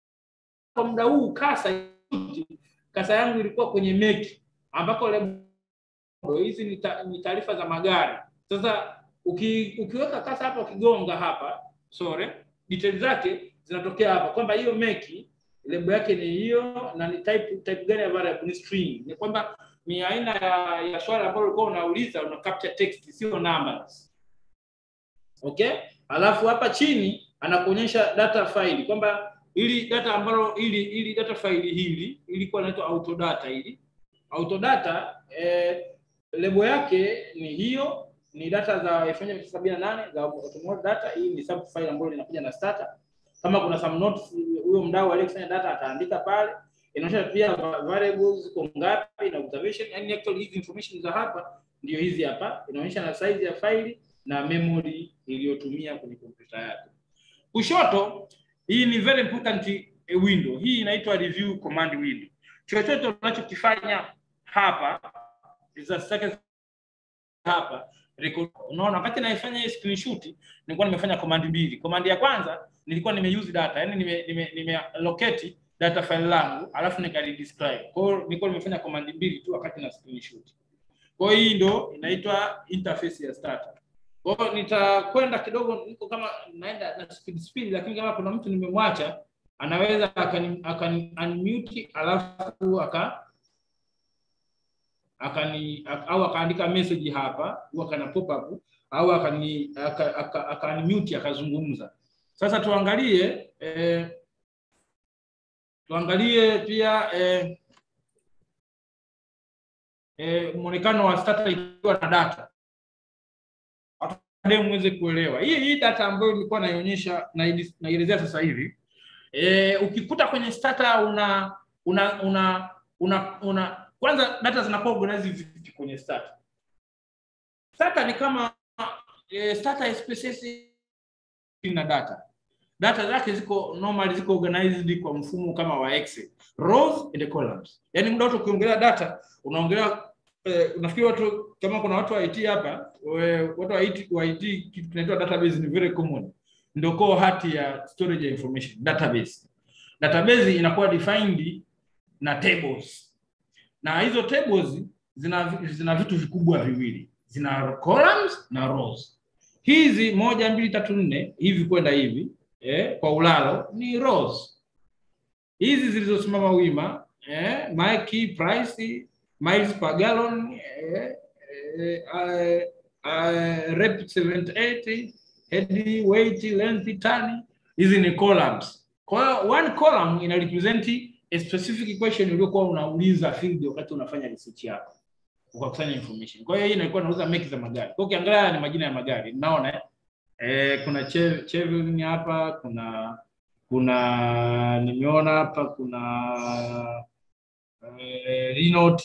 kwa muda huu kasa kasa yangu ilikuwa kwenye meki ambako lebo hizi ni ta- ni taarifa za magari. Sasa uki, ukiweka kasa hapa ukigonga hapa sorry, details zake zinatokea hapa kwamba hiyo meki lebo yake ni hiyo na ni type type gani ya variable ni string. Ni kwamba ni aina ya, ya swali ambalo ulikuwa unauliza una capture text sio numbers. Okay? Alafu hapa chini anakuonyesha data file kwamba ili data ambalo ili ili data file hili ilikuwa inaitwa autodata hili. Autodata eh, lebo yake ni hiyo ni data za 1978 za automotive data. Hii ni sub file ambayo linakuja na starter. Kama kuna some notes huyo mdau aliyekusanya data ataandika pale. Inaonyesha pia va- variables ziko ngapi na observation, yani actually hizi information za hapa ndio hizi hapa. Inaonyesha na size ya faili na memory iliyotumia kwenye kompyuta yako. Kushoto hii ni very important eh, window. Hii inaitwa review command window. Chochote unachokifanya hapa results zake hapa record. Unaona, wakati naifanya hii screenshot nilikuwa nimefanya command mbili. Command ya kwanza nilikuwa nimeuse data, yani nime, nime, nime locate data file langu alafu nikalidescribe. Kwa hiyo nilikuwa nimefanya command mbili tu wakati na screenshot. Kwa hiyo hii ndo inaitwa interface ya starter. Kwa hiyo nitakwenda kidogo, niko kama naenda na speed speed, lakini kama kuna mtu nimemwacha anaweza akani, akani unmute alafu aka akani ak- au akaandika message hapa au akana pop up au akani aka, aka, aka unmute akazungumza. Sasa tuangalie eh, tuangalie pia eh, eh, muonekano wa starter ikiwa na data baadaye muweze kuelewa hii hii data ambayo nilikuwa naionyesha naili- naielezea sasa hivi e, ukikuta kwenye starter una una una una, una kwanza data zinakuwa organized vipi kwenye starter starter ni kama e, starter SPSS na data data zake ziko normally ziko organized kwa mfumo kama wa Excel rows and columns yani muda wote ukiongelea data unaongelea eh, unafikiri watu kama kuna watu wa IT hapa we- watu wa IT, wa IT kitu kinaitwa database ni very common ndio core hati ya storage ya information database database inakuwa defined na tables na hizo tables zina zina vitu vikubwa viwili zina columns na rows hizi moja mbili tatu nne hivi kwenda hivi eh, kwa ulalo ni rows hizi zilizosimama wima eh, my key price miles per gallon eh, eh, uh, uh, rep 78 head weight length ton hizi ni columns kwa hiyo one column ina represent a specific question uliokuwa unauliza field wakati unafanya research yako ukakusanya information kwa hiyo hii inakuwa inauza meki za magari kwa hiyo ukiangalia haya ni majina ya magari unaona eh? Eh, kuna Che- Chevrolet hapa kuna kuna nimeona hapa kuna eh, Renault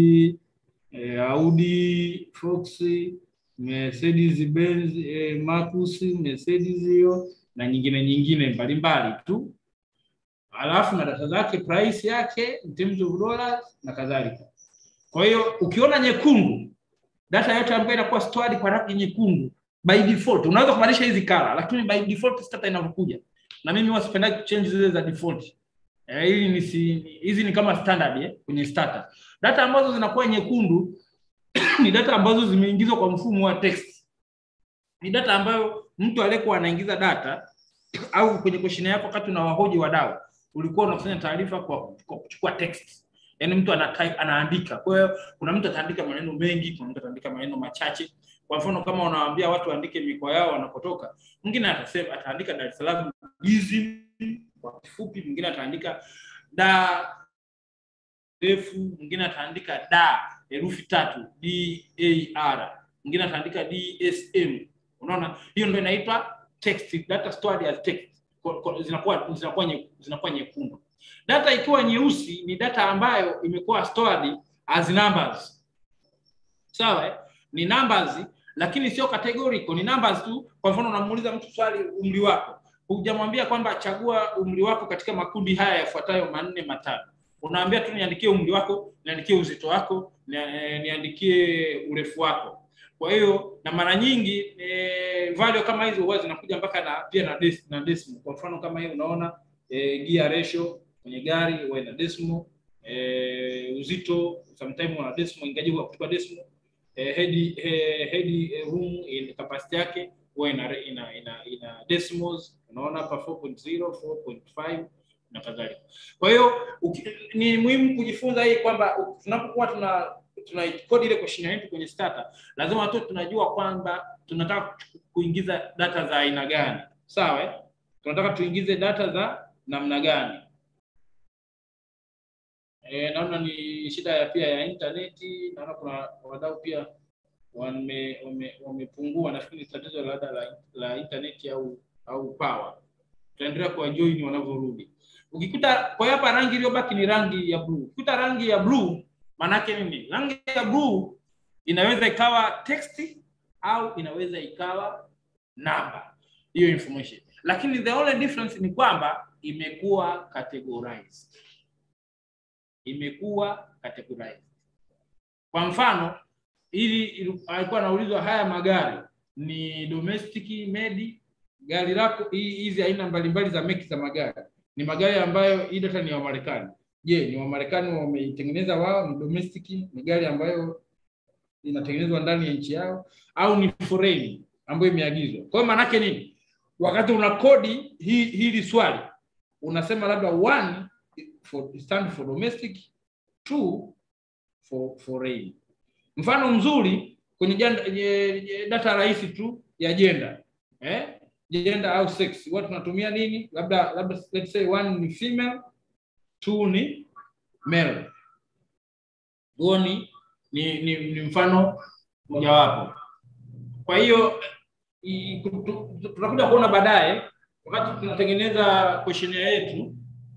eh, Audi Fox Mercedes Benz eh, Marcus Mercedes hiyo na nyingine nyingine mbalimbali tu alafu na data zake price yake in terms of dollars na kadhalika kwa hiyo ukiona nyekundu data yote ambayo inakuwa stored kwa rangi nyekundu by default unaweza kubadilisha hizi color lakini by default starter inavyokuja na mimi huwa sipendagi kuchange zile za default eh, hili ni si, hizi ni kama standard eh, kwenye starter data ambazo zinakuwa nyekundu ni data ambazo zimeingizwa kwa mfumo wa text ni data ambayo mtu aliyekuwa anaingiza data au kwenye question yako wakati unawahoji wadau ulikuwa unakusanya taarifa kwa, kwa kuchukua text yaani mtu ana type, anaandika kwa hiyo kuna mtu ataandika maneno mengi kuna mtu ataandika maneno machache kwa mfano kama unawaambia watu waandike mikoa yao wanapotoka mwingine atasema ataandika Dar es Salaam hizi kwa kifupi mwingine ataandika da refu mwingine ataandika da herufi tatu d a r mwingine ataandika dsm unaona hiyo ndio inaitwa text data stored as text Kwa- kwa- zinakuwa zinakuwa nye- zinakuwa nyekundu data ikiwa nyeusi ni data ambayo imekuwa stored as numbers sawa eh? ni numbers lakini sio categorical ni numbers tu kwa mfano unamuuliza mtu swali umri wako hujamwambia kwamba chagua umri wako katika makundi haya yafuatayo manne matano unaambia tu niandikie umri wako niandikie uzito wako ni- eh, niandikie urefu wako kwa hiyo na mara nyingi e, value kama hizo huwa zinakuja mpaka na pia na, des, na decimal kwa mfano kama hii unaona e, gear ratio kwenye gari huwa ina decimal e, uzito sometime una decimal ingaji kwa kutupa decimal eh, head eh, head eh, room in capacity yake huwa ina, ina, ina, ina decimals unaona hapa 4.0 4.5 na kadhalika kwa hiyo uki- ni muhimu kujifunza hii kwamba u- tunapokuwa tuna tuna kodi ile question yetu kwenye starter lazima tu tunajua kwamba tunataka ku- kuingiza data za aina gani sawa eh? tunataka tuingize data za namna gani E, naona ni shida ya pia ya intaneti. Naona kuna wadau pia wame- wame- wamepungua. Nafikiri ni tatizo labda la, la intaneti au au power. Tutaendelea kuwajoin wanavyorudi. Ukikuta kwa hiyo hapa rangi iliyobaki ni rangi ya blue. Ukikuta rangi ya blue maanake nini? Rangi ya blue inaweza ikawa text au inaweza ikawa namba, hiyo information. Lakini the only difference ni kwamba imekuwa categorized imekuwa categorized. Kwa mfano, ili ili- alikuwa anaulizwa haya magari ni domestic made, gari lako hii- hizi aina mbalimbali za meki za magari ni magari ambayo hii data ni ya Wamarekani. Je, ni Wamarekani wameitengeneza wao? Ni domestic, ni gari ambayo inatengenezwa ndani ya nchi yao, au ni foreign ambayo imeagizwa? Kwa hiyo maanake nini? Wakati una kodi hii hili swali unasema labda one for, stand for domestic, two for foreign. Mfano mzuri kwenye janda, je- je- data rahisi tu ya gender eh? gender au sex huwa tunatumia nini? Labda labda let's say one ni female, two ni male. Huo ni ni, ni, ni mfano mojawapo. Kwa hiyo i- tu- tu- tutakuja kuona baadaye wakati tunatengeneza questionnaire yetu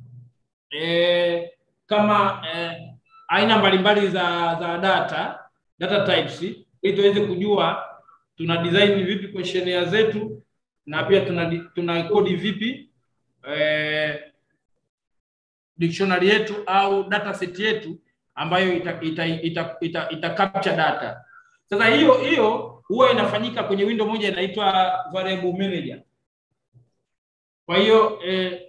eh, kama eh, aina mbalimbali za za data data types ili tuweze kujua tuna design vipi questionnaire zetu na pia tuna tuna kodi vipi eh, dictionary yetu au data set yetu ambayo ita, ita, ita, ita, ita capture data. Sasa hiyo hiyo huwa inafanyika kwenye window moja inaitwa variable manager. Kwa hiyo eh,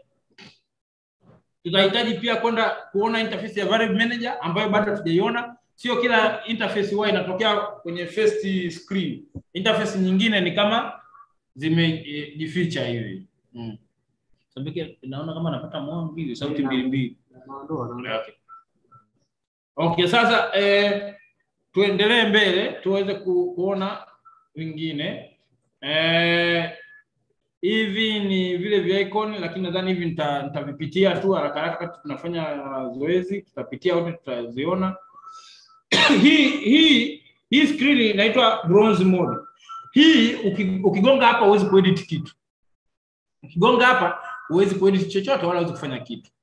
tutahitaji pia kwenda kuona interface ya variable manager ambayo bado hatujaiona. Sio kila interface huwa inatokea kwenye first screen. Interface nyingine ni kama zimejificha hivi. Mm. Sabiki naona kama napata moyo mbili, sauti mbili mbili. Okay. Okay, sasa eh, tuendelee mbele tuweze ku, kuona vingine eh, hivi ni vile vya icon, lakini nadhani hivi nita- nitavipitia tu haraka haraka wakati tunafanya zoezi, tutapitia wote tutaziona. hii hii hii screen inaitwa bronze mode. Hii uki- ukigonga hapa huwezi kuedit kitu. Ukigonga hapa huwezi kuedit chochote wala huwezi kufanya kitu.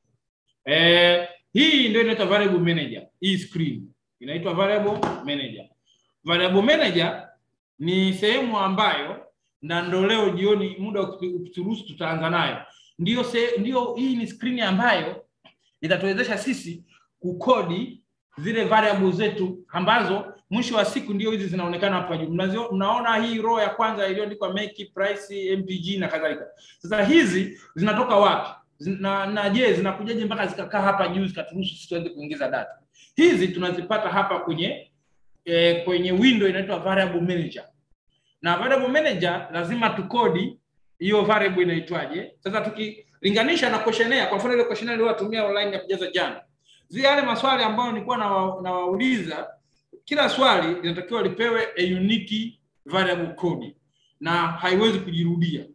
Eh, hii ndio inaitwa variable manager. Hii screen inaitwa variable manager. Variable manager ni sehemu ambayo na ndo leo jioni muda uki- ukituruhusu tutaanza nayo. Ndio se, ndio hii ni screen ambayo itatuwezesha sisi kukodi zile variable zetu ambazo mwisho wa siku ndio hizi zinaonekana hapa juu. Mnazio- Mnaona hii row ya kwanza iliyoandikwa make, price, MPG na kadhalika. Sasa hizi zinatoka wapi? Zina, na je zinakujaje mpaka zikakaa hapa juu zikaturuhusu sisi tuanze kuingiza data? Hizi tunazipata hapa kwenye eh, kwenye window inaitwa variable manager. Na variable manager lazima tukodi hiyo variable inaitwaje. Sasa tukilinganisha na questionnaire, kwa mfano ile questionnaire niliyotumia online ya kujaza jana, zile yale maswali ambayo nilikuwa nawa- nawauliza, kila swali linatakiwa lipewe a unique variable code na haiwezi kujirudia.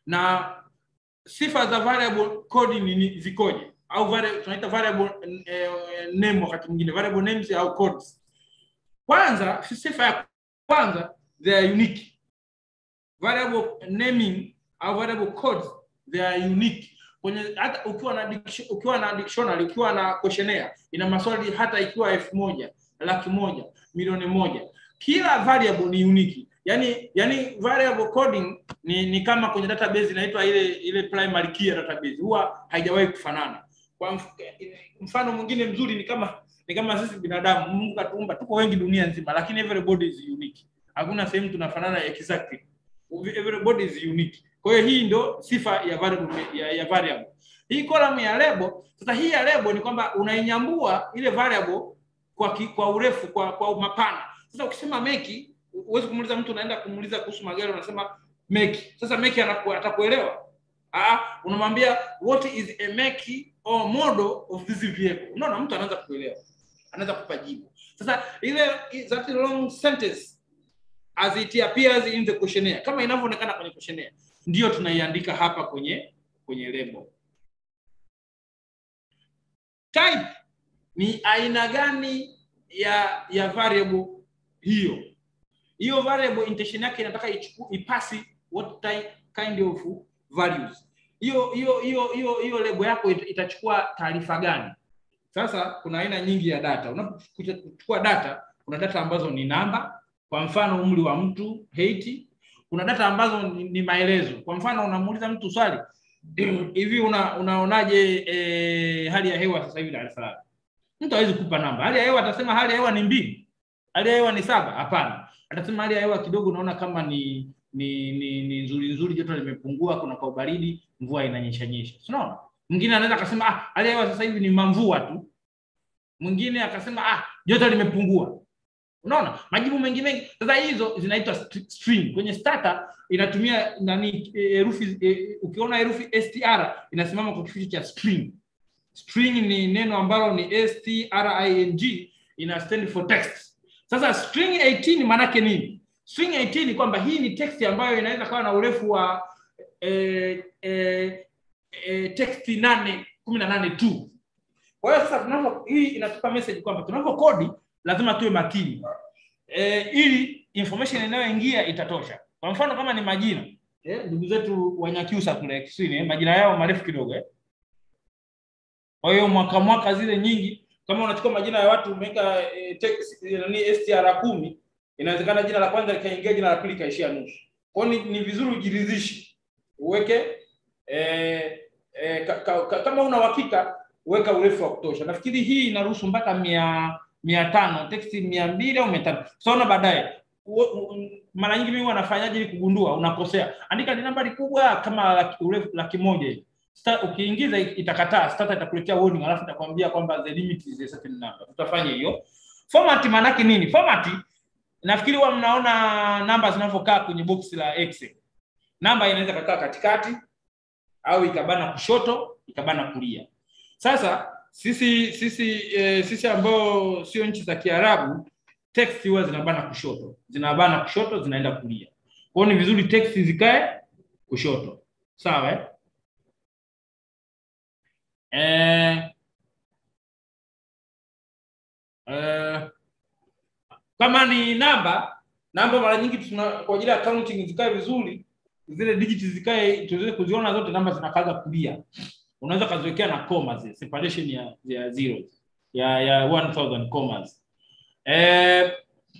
Na sifa za variable code ni, ni zikoje? Au variable, tunaita variable eh, name wakati mwingine variable names au codes. Kwanza sifa ya kwanza they are unique. Variable naming au variable codes they are unique. Kwenye hata ukiwa na diction, ukiwa na dictionary, ukiwa na questionnaire ina maswali hata ikiwa elfu moja, laki moja, milioni moja, kila variable ni unique. Yani yani variable coding ni, ni kama kwenye database inaitwa ile ile primary key ya database, huwa haijawahi kufanana. Kwa mf- mfano mwingine mzuri ni kama ni kama sisi binadamu, Mungu katuumba, tuko wengi dunia nzima, lakini everybody is unique. Hakuna sehemu tunafanana exactly. Everybody is unique. Kwa hiyo hii ndio sifa ya variable ya, ya variable. Hii column ya label, sasa hii ya label ni kwamba unainyambua ile variable kwa ki, kwa urefu kwa kwa mapana. Sasa ukisema make, huwezi kumuuliza mtu unaenda kumuuliza kuhusu magari unasema make. Sasa make anaku, atakuelewa? Ah, unamwambia what is a make or model of this vehicle. Unaona mtu anaanza kuelewa. Anaweza kupa jibu. Sasa ile that long sentence as it appears in the questionnaire kama inavyoonekana kwenye questionnaire ndio tunaiandika hapa kwenye kwenye label. Type ni aina gani ya ya variable hiyo? Hiyo variable intention yake inataka ichuku, ipasi what type, kind of values. Hiyo hiyo hiyo hiyo hiyo label yako it- itachukua taarifa gani? Sasa kuna aina nyingi ya data. Unapochukua data, kuna data ambazo ni namba, kwa mfano umri wa mtu, height. Kuna data ambazo ni, ni maelezo. Kwa mfano unamuuliza mtu swali hivi una, unaonaje eh, hali ya hewa sasa hivi Dar es Salaam? Mtu hawezi kupa namba. Hali ya hewa atasema hali ya hewa ni mbili, hali ya hewa ni saba. Hapana, atasema hali ya hewa kidogo, unaona kama ni ni ni, ni nzuri nzuri, joto limepungua, kuna kwa ubaridi, mvua inanyesha nyesha. Si Unaona? Mwingine anaweza akasema ah, hali ya hewa sasa hivi ni mamvua tu. Mwingine akasema ah, joto limepungua. Unaona? Majibu mengi mengi. Sasa hizo zinaitwa st- string. Kwenye starter inatumia nani eh, herufi eh, ukiona herufi str inasimama kwa kifupi cha string. String ni neno ambalo ni string ina stand for text. Sasa string 18 maana yake nini? String 18 ni kwamba hii ni text ambayo inaweza kawa na urefu wa eh, eh, eh, text 8 18 tu. Kwa hiyo sasa tunapo hii inatupa message kwamba tunapokodi lazima tuwe makini e, ili information inayoingia itatosha. Kwa mfano kama ni majina eh, ndugu zetu Wanyakyusa kule Kiswahili eh, majina yao marefu kidogo eh. Kwa hiyo mwaka mwaka zile nyingi, kama unachukua majina ya watu umeweka eh, text, eh, nani STR kumi, inawezekana jina la kwanza likaingia, jina la pili kaishia nusu. Kwa hiyo ni, ni vizuri ujiridhishe, uweke eh, eh, ka, ka, ka, kama una uhakika weka urefu wa kutosha. Nafikiri hii inaruhusu mpaka mia mia tano teksti mia mbili au mia tano tutaona baadaye. U- u- Mara nyingi mimi wanafanyaje ili kugundua unakosea? Andika ni nambari kubwa kama laki, urefu laki moja hivi. Sta- Ukiingiza itakataa, starter itakuletea warning, alafu itakwambia kwamba the limit is a certain number. Tutafanya hiyo. Format maana yake nini? Format nafikiri huwa mnaona namba zinavyokaa kwenye box la Excel. Namba inaweza kakaa katikati au ikabana kushoto, ikabana kulia. Sasa sisi sisi e, sisi ambao sio nchi za Kiarabu, text huwa zinabana kushoto, zinabana kushoto, zinaenda kulia. Kwa hiyo ni vizuri text zikae kushoto, sawa eh? Eh, eh, kama ni namba namba, mara nyingi tuna kwa ajili ya counting zikae vizuri, zile digits zikae tuweze kuziona zote, namba zinakaga kulia unaweza kaziwekea na commas zile, separation ya ya zeros ya ya 1000 commas eh,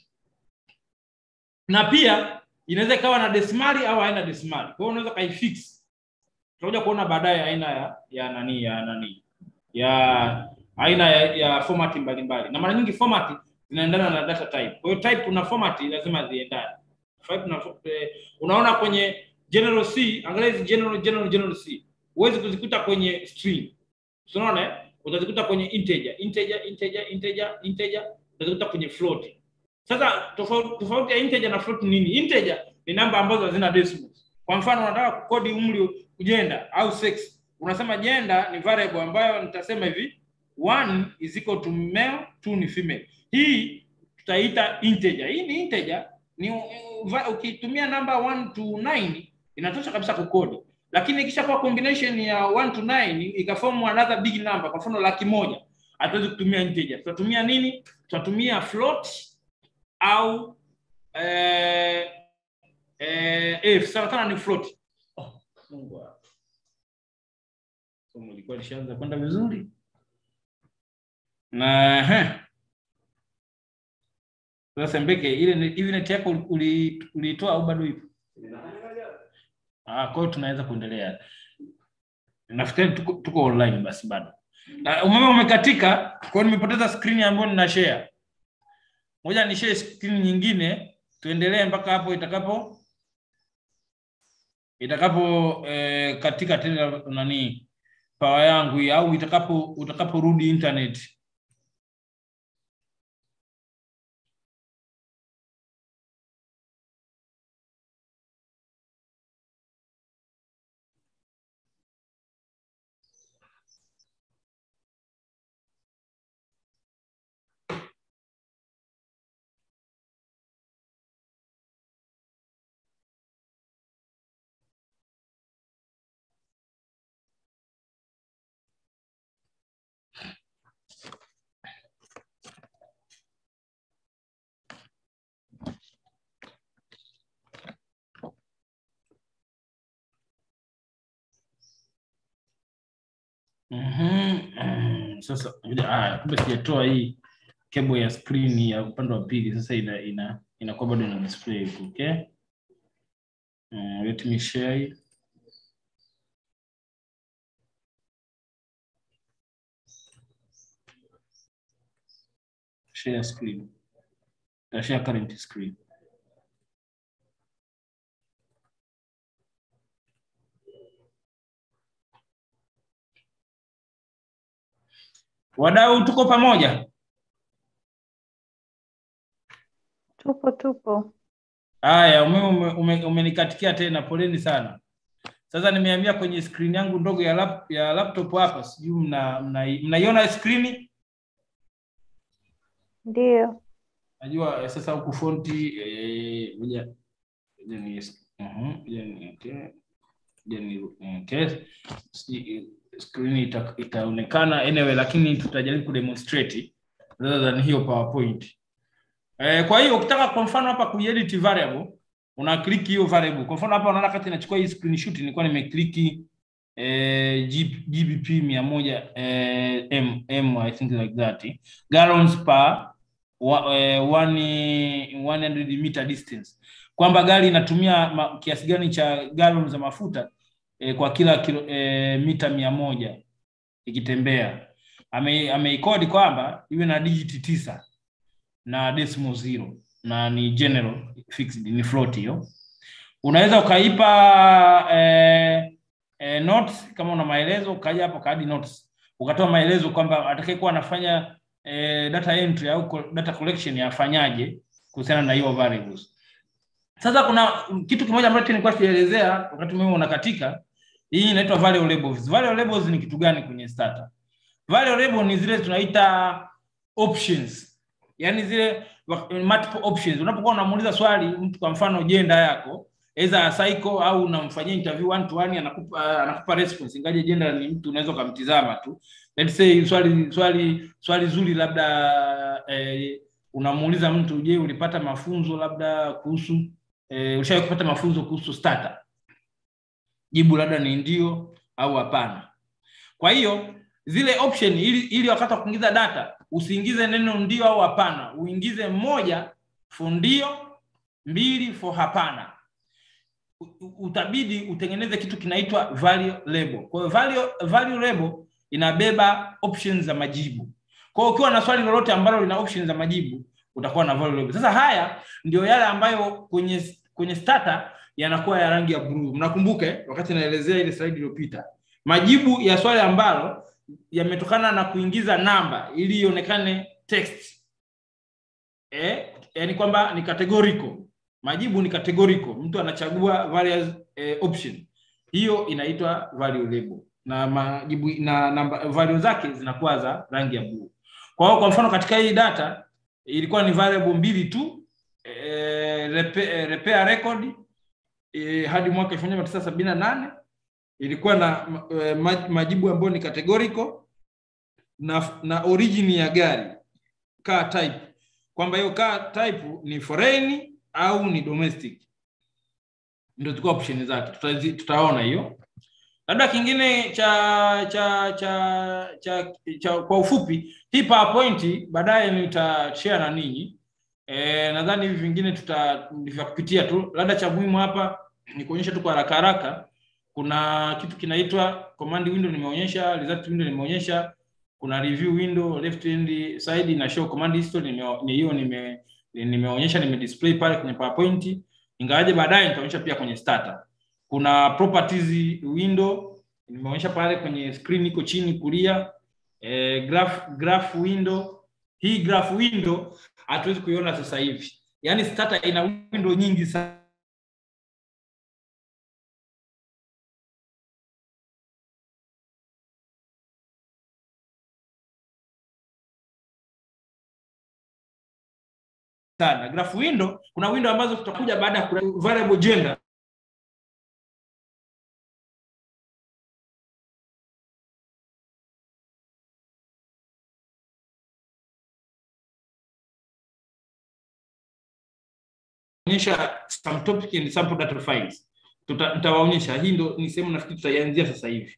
na pia inaweza ikawa na desimali au haina desimali. Kwa hiyo unaweza kaifix. Tutakuja kuona baadaye aina ya ya nani ya nani ya aina ya, ya format mbalimbali, na mara nyingi format zinaendana na data type. Kwa hiyo type na format lazima ziendane. Type na eh, unaona kwenye general C, angalia hizi general general general C huwezi kuzikuta kwenye string. Unaona eh? Utazikuta kwenye integer, integer, integer, integer, integer, utazikuta kwenye float. Sasa tofauti tofauti ya integer na float ni nini? Integer ni namba ambazo hazina decimals. Kwa mfano unataka kukodi umri gender au sex. Unasema gender ni variable ambayo nitasema hivi 1 is equal to male, 2 ni female. Hii tutaita integer. Hii ni integer ni uh, ukitumia namba 1 to 9 inatosha kabisa kukodi lakini ikishakuwa combination ya 1 to 9 ikaform another big number, kwa mfano laki moja, hatuwezi kutumia integer. Tutatumia nini? Tutatumia float au eh, eh, if sana sana ni float. Oh, Mungu wangu. Somo lilikuwa lishaanza kwenda vizuri na he. Sasa Mbeke, ile ni- hivi net yako uli- uliitoa au bado ipo? Ah, kwa hiyo tunaweza kuendelea. Nafikiri tuko, tuko online basi bado. Na umeme umekatika, kwa hiyo nimepoteza screen ambayo nina share. Ngoja ni share screen nyingine, tuendelee mpaka hapo itakapo itakapo eh, katika tena nani power yangu hii au itakapo utakaporudi internet. Mhm. Sasa ah, kumbe sijatoa hii cable ya screen ya upande wa pili. Sasa ina ina inakuwa bado ina display huko, okay? Uh, let me share. Share screen. Uh, share current screen. Wadau, tuko pamoja? Tupo tupo. Haya, umeme ume, ume, umenikatikia tena, poleni sana. Sasa nimehamia kwenye screen yangu ndogo ya, lap, ya laptop hapa, sijui mna mna- mnaiona screen? Ndio. Najua eh, sasa huku fonti eh, ngoja ngoja ni mhm, ngoja ni okay. Ngoja ni okay. Si- Screen ita, itaonekana anyway, lakini tutajaribu kudemonstrate rather than hiyo powerpoint eh, kwa hiyo ukitaka kwa mfano hapa kuedit variable una click hiyo variable kwa mfano hapa unaona kati nachukua hii screenshot nilikuwa nimeclick eh, G- gbp mia moja eh, m, m i think like that gallons per wa, eh, one, 100 meter distance kwamba gari inatumia ma, kiasi gani cha gallon za mafuta eh, kwa kila kilo, eh, mita mia moja ikitembea ame ameikodi kwamba iwe na digiti tisa na decimal zero na ni general fixed ni float hiyo unaweza ukaipa eh, eh, notes kama una maelezo ukaja hapo kaadi notes ukatoa maelezo kwamba atakayekuwa anafanya eh, data entry au co- data collection afanyaje kuhusiana na hiyo variables sasa kuna kitu kimoja ambacho nilikuwa sijaelezea wakati mimi unakatika hii inaitwa value labels value labels ni kitu gani kwenye starter value label ni zile tunaita options yani zile wa- multiple options unapokuwa unamuuliza swali mtu kwa mfano jenda yako either psycho au unamfanyia interview one to one anakupa anakupa response ingaje jenda ni mtu unaweza ukamtizama tu let's say swali swali swali zuri labda eh, unamuuliza mtu je ulipata mafunzo labda kuhusu eh, ushawahi kupata mafunzo kuhusu starter jibu labda ni ndio au hapana kwa hiyo zile option ili, ili wakati wa kuingiza data usiingize neno ndio au hapana uingize moja for ndio mbili for hapana U- u- utabidi utengeneze kitu kinaitwa value label kwa hiyo value, value label inabeba options za majibu kwa hiyo ukiwa na swali lolote ambalo lina options za majibu utakuwa na value label sasa haya ndio yale ambayo kwenye kwenye starter yanakuwa ya rangi ya blue mnakumbuke wakati naelezea ile slide iliyopita majibu ya swali ambalo yametokana na kuingiza namba ili ionekane text eh, yani kwamba ni categorical majibu ni categorical mtu anachagua various eh, option hiyo inaitwa value label na majibu na namba value zake zinakuwa za rangi ya blue kwa hiyo kwa mfano katika hii data ilikuwa ni variable mbili tu eh, repair, eh, repair record eh, hadi mwaka elfu moja mia tisa sabini na nane ilikuwa na eh, ma- majibu ambayo ni categorical na, na origin ya gari car type kwamba hiyo car type ni foreign au ni domestic ndio zilikuwa option zake Tutazi, tutaona hiyo labda kingine cha cha cha cha, cha kwa ufupi hii powerpoint baadaye nitashare na ninyi e, nadhani hivi vingine tuta ni vya kupitia tu labda cha muhimu hapa ni kuonyesha tu kwa haraka haraka kuna kitu kinaitwa command window nimeonyesha result window nimeonyesha kuna review window left hand side na show command history nime- ni hiyo nime nimeonyesha nime display pale kwenye powerpoint ingawaje baadaye nitaonyesha pia kwenye starter kuna properties window nimeonyesha pale kwenye screen iko chini kulia eh, graph graph window hii graph window hatuwezi kuiona sasa hivi yaani starter ina window nyingi sana sana graph window kuna window ambazo tutakuja baada ya ku- variable gender onyesha some topic and sample data files Tuta- nitawaonyesha hii ndo ni sehemu nafikiri tutaianzia sasa hivi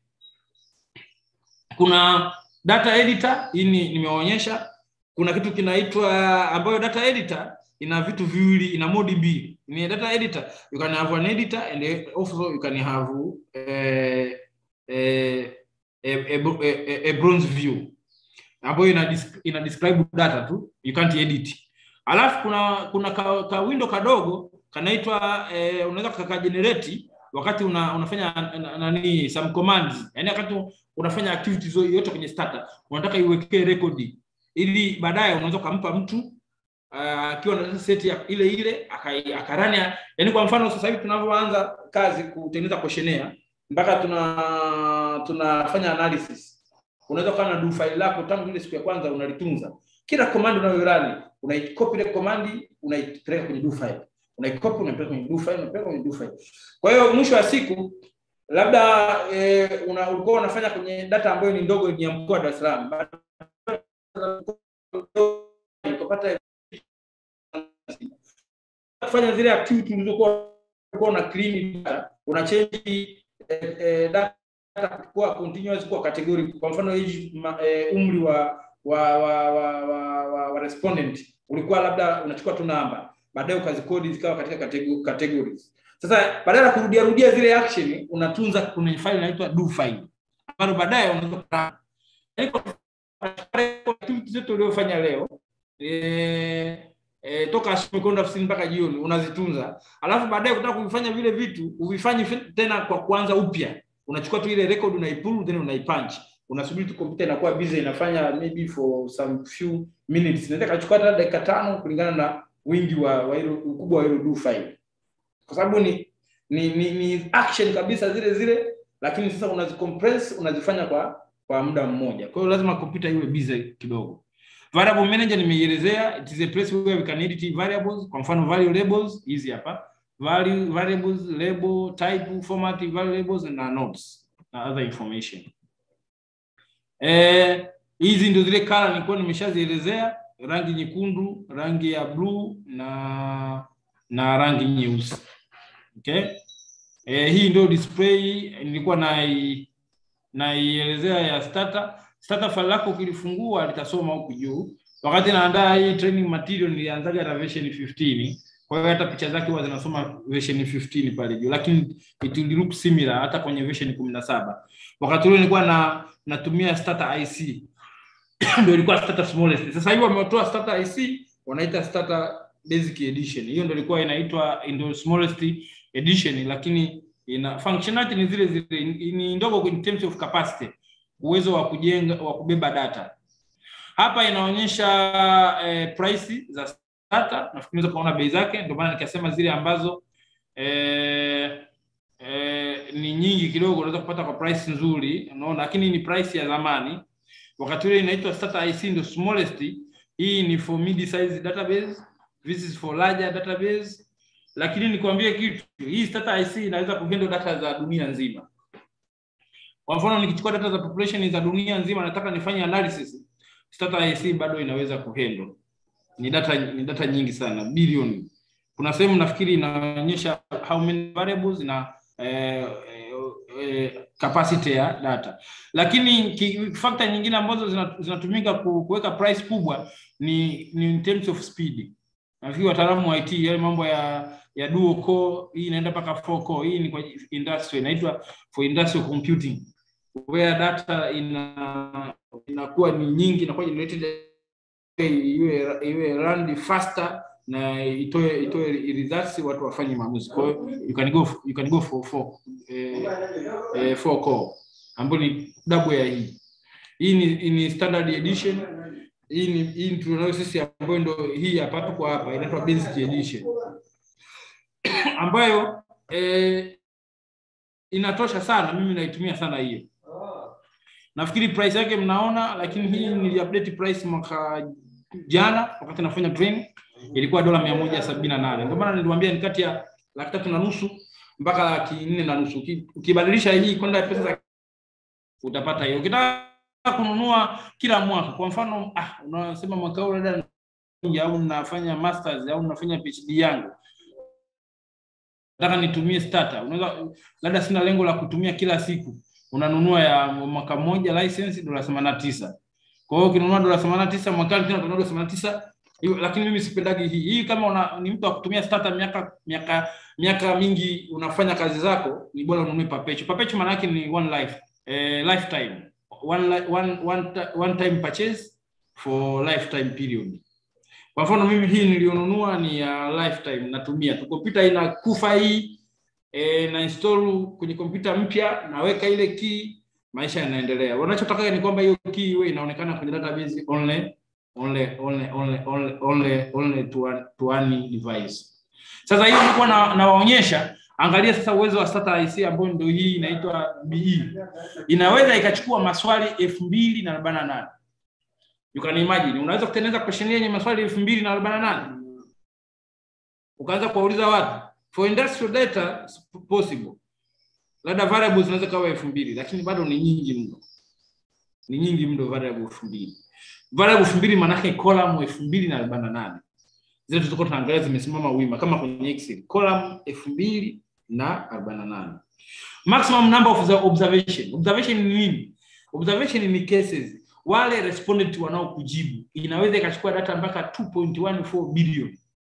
kuna data editor hii ni- nimewaonyesha kuna kitu kinaitwa ambayo data editor ina vitu viwili ina modi mbili ni data editor you can have an editor and also you can have eh, eh, a, a, a, a bronze view ambayo ina, dis- ina describe data tu you can't edit alafu kuna kuna ka, ka window kadogo kanaitwa eh, unaweza kakajenerate wakati una, unafanya na- na- nani some commands yani wakati unafanya activities yoyote kwenye starter unataka iwekee rekodi ili baadaye unaweza ukampa mtu ah, akiwa na set ya ile ile akai- akarani yani kwa mfano sasa hivi tunavyoanza kazi kutengeneza questionnaire mpaka tuna tunafanya analysis unaweza kuwa na do file lako tangu ile siku ya kwanza unalitunza kila command unayorani unaicopy ile command unaipeleka kwenye do file unaicopy unaipeleka kwenye do file unaipeleka kwenye do file kwa hiyo mwisho wa siku labda eh, una, ulikuwa unafanya kwenye data ambayo ni ndogo ni ya mkoa wa Dar es Salaam ukapata kufanya zile activity ulizokuwa ulikuwa una clean data, una change eh, eh, data kuwa continuous kuwa category. Kwa mfano age, ma, eh, umri wa wa wa, wa, wa, wa, wa respondent ulikuwa labda unachukua tu namba, baadaye ukazikodi zikawa katika category, categories. Sasa badala ya kurudia rudia zile action, unatunza kwenye file inaitwa do file ambalo baadaye unaweza kupata Yaani kwa mfano, activity zote uliofanya leo eh, eh, toka asubuhi kwenda ofisini mpaka jioni unazitunza, alafu baadaye kutaka kuvifanya vile vitu uvifanyi fi- tena kwa kuanza upya. Unachukua tu ile record unaipull, then unaipunch, unasubiri tu kompyuta inakuwa busy, inafanya maybe for some few minutes, inaweza kachukua hata dakika tano kulingana na wingi wa, wa hilo ukubwa wa hilo do file, kwa sababu ni ni, ni ni action kabisa zile zile, lakini sasa unazicompress unazifanya kwa kwa muda mmoja. Kwa hiyo lazima kompyuta iwe busy kidogo. Variable manager nimeielezea, it is a place where we can edit variables. Kwa mfano value labels hizi hapa, value variables, label, type, format, value labels na notes na other information. Eh, hizi ndio zile color nilikuwa nimeshazielezea, rangi nyekundu, rangi ya blue na na rangi nyeusi. Okay? Eh, hii ndio display nilikuwa nai naielezea ya starter. Starter file lako ukilifungua litasoma huku juu. Wakati naandaa hii training material nilianzaga na version 15. Kwa hiyo hata picha zake huwa zinasoma version 15 pale juu, lakini it will look similar hata kwenye version 17. Wakati ule nilikuwa na natumia starter IC ndio ilikuwa starter smallest. Sasa hivi wametoa starter IC wanaita starter basic edition. Hiyo ndio ilikuwa inaitwa ndio smallest edition, lakini ina functionality ni zile zile, ni ni ndogo in terms of capacity, uwezo wa kujenga wa kubeba data. Hapa inaonyesha eh, price za data, nafikiri unaweza kuona bei zake, ndio maana nikasema zile ambazo eh, eh, ni nyingi kidogo unaweza kupata kwa price nzuri, unaona, lakini ni price ya zamani. Wakati ule inaitwa starter IC ndio smallest. Hii ni for mid size database, this is for larger database lakini nikwambie kitu, hii starter IC inaweza kuhandle data za dunia nzima. Kwa mfano nikichukua data za population za dunia nzima, nataka nifanye analysis, starter IC bado inaweza kuhandle. Ni data ni data nyingi sana, bilioni. Kuna sehemu nafikiri inaonyesha how many variables na eh, eh, capacity ya data, lakini ki- factor nyingine ambazo zina- zinatumika ku- kuweka price kubwa ni, ni in terms of speed. Nafikiri wataalamu wa IT yale mambo ya ya dual core hii inaenda mpaka 4 core. Hii ni kwa industry inaitwa for industrial computing where data ina inakuwa ni nyingi inakuwa generated iwe iwe run faster na itoe itoe results watu wafanye maamuzi. Kwa hiyo you can go you can go for four eh, eh, four core ambayo ni double ya hii. Hii ni, ni standard edition. Hii ni hii tunayo sisi ambayo ndio hii hapa tuko hapa inaitwa basic edition ambayo eh, inatosha sana. Mimi naitumia sana hiyo. Nafikiri price yake mnaona, lakini hii niliupdate price mwaka jana wakati nafanya training ilikuwa dola mia moja sabini na nane. Ndio maana niliwaambia ni kati ya laki tatu na nusu mpaka laki nne na nusu. Uki- Ukibadilisha hii kwenda pesa za utapata hiyo. Ukitaka kununua kila mwaka, kwa mfano ah, unasema mwaka huu labda au nafanya masters au nafanya PhD yangu nataka nitumie starter. Unaweza labda sina lengo la kutumia kila siku, unanunua ya mwaka mmoja license dola 89. Kwa hiyo ukinunua dola 89 mwakani tena utanunua dola 89 hiyo, lakini mimi sipendagi hii. Hii kama una, ni mtu wa kutumia starter miaka miaka miaka mingi unafanya kazi zako, ni bora ununue perpetual. Perpetual maana yake ni one life, eh, lifetime. One, li- one, one, ti- one time purchase for lifetime period. Kwa mfano mimi hii nilionunua ni ya lifetime, natumia tu. Kompyuta inakufa hii e, na install kwenye kompyuta mpya, naweka ile key, maisha yanaendelea. Wanachotaka ni kwamba hiyo key iwe inaonekana kwenye database only only only only only only, only to one, to one device. Sasa hiyo nilikuwa na, nawaonyesha angalia sasa uwezo wa starter IC ambayo ndio hii inaitwa BE. Inaweza ikachukua maswali elfu mbili na arobaini na nane. You can imagine, unaweza kutengeneza question yenye maswali elfu mbili na arobaini na nane ukaanza kuwauliza watu for industrial data it's possible, labda variables zinaweza kawa elfu mbili lakini bado ni nyingi mno, ni nyingi mno variable elfu mbili variable elfu mbili maanake column elfu mbili na arobaini na nane zile tutakuwa tunaangalia zimesimama wima kama kwenye excel column elfu mbili na arobaini na nane maximum number of the observation observation ni nini observation ni cases wale respondent wanaokujibu inaweza ikachukua data mpaka 2.14 bilioni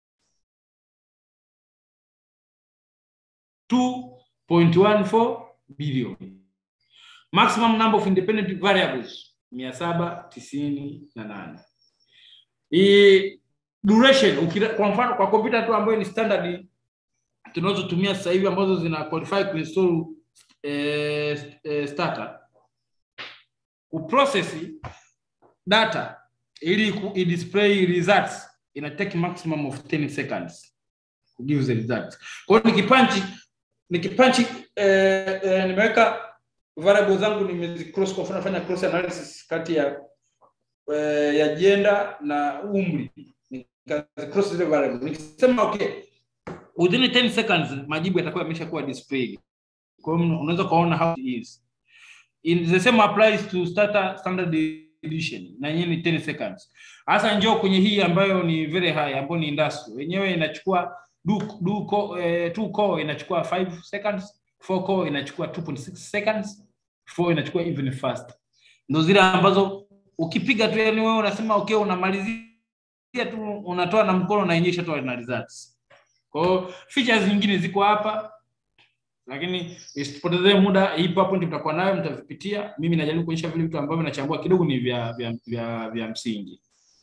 2.14 bilioni maximum number of independent variables mia saba tisini na nane hii duration ukira, kwa mfano kwa kompyuta tu ambayo ni standard tunazotumia sasa hivi ambazo zina qualify kuinstall eh, eh, starter kuprocess data ili ku display results ina take maximum of 10 seconds to give the results. Kwa hiyo nikipanchi nikipanchi eh, eh, nimeweka variable zangu nimezi cross kwa mfano nafanya cross analysis kati ya eh, ya gender na umri nikazi cross zile variable nikisema okay within 10 seconds majibu yatakuwa yameshakuwa displayed. Kwa hiyo unaweza kuona how it is. In the same applies to starter standard edition na yenyewe ni 10 seconds. Hasa njoo kwenye hii ambayo ni very high ambayo ni industrial. Yenyewe inachukua do, do co, eh, two core inachukua 5 seconds, four core inachukua 2.6 seconds, four inachukua even fast. Ndio zile ambazo ukipiga tu yani wewe unasema okay unamalizia tu unatoa na mkono na yenyewe ishatoa na results. Kwa hiyo features nyingine ziko hapa lakini isipotezee muda, ipo hapo, ndio mtakuwa nayo, mtavipitia. Mimi najaribu kuonyesha vile vitu ambavyo nachambua kidogo ni vya vya vya, vya msingi.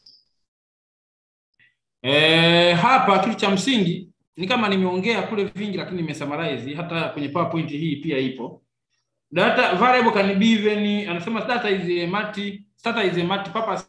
E, hapa kitu cha msingi ni kama nimeongea kule vingi, lakini nimesummarize. Hata kwenye PowerPoint hii pia ipo data variable can be even, anasema data is a multi data is a multi purpose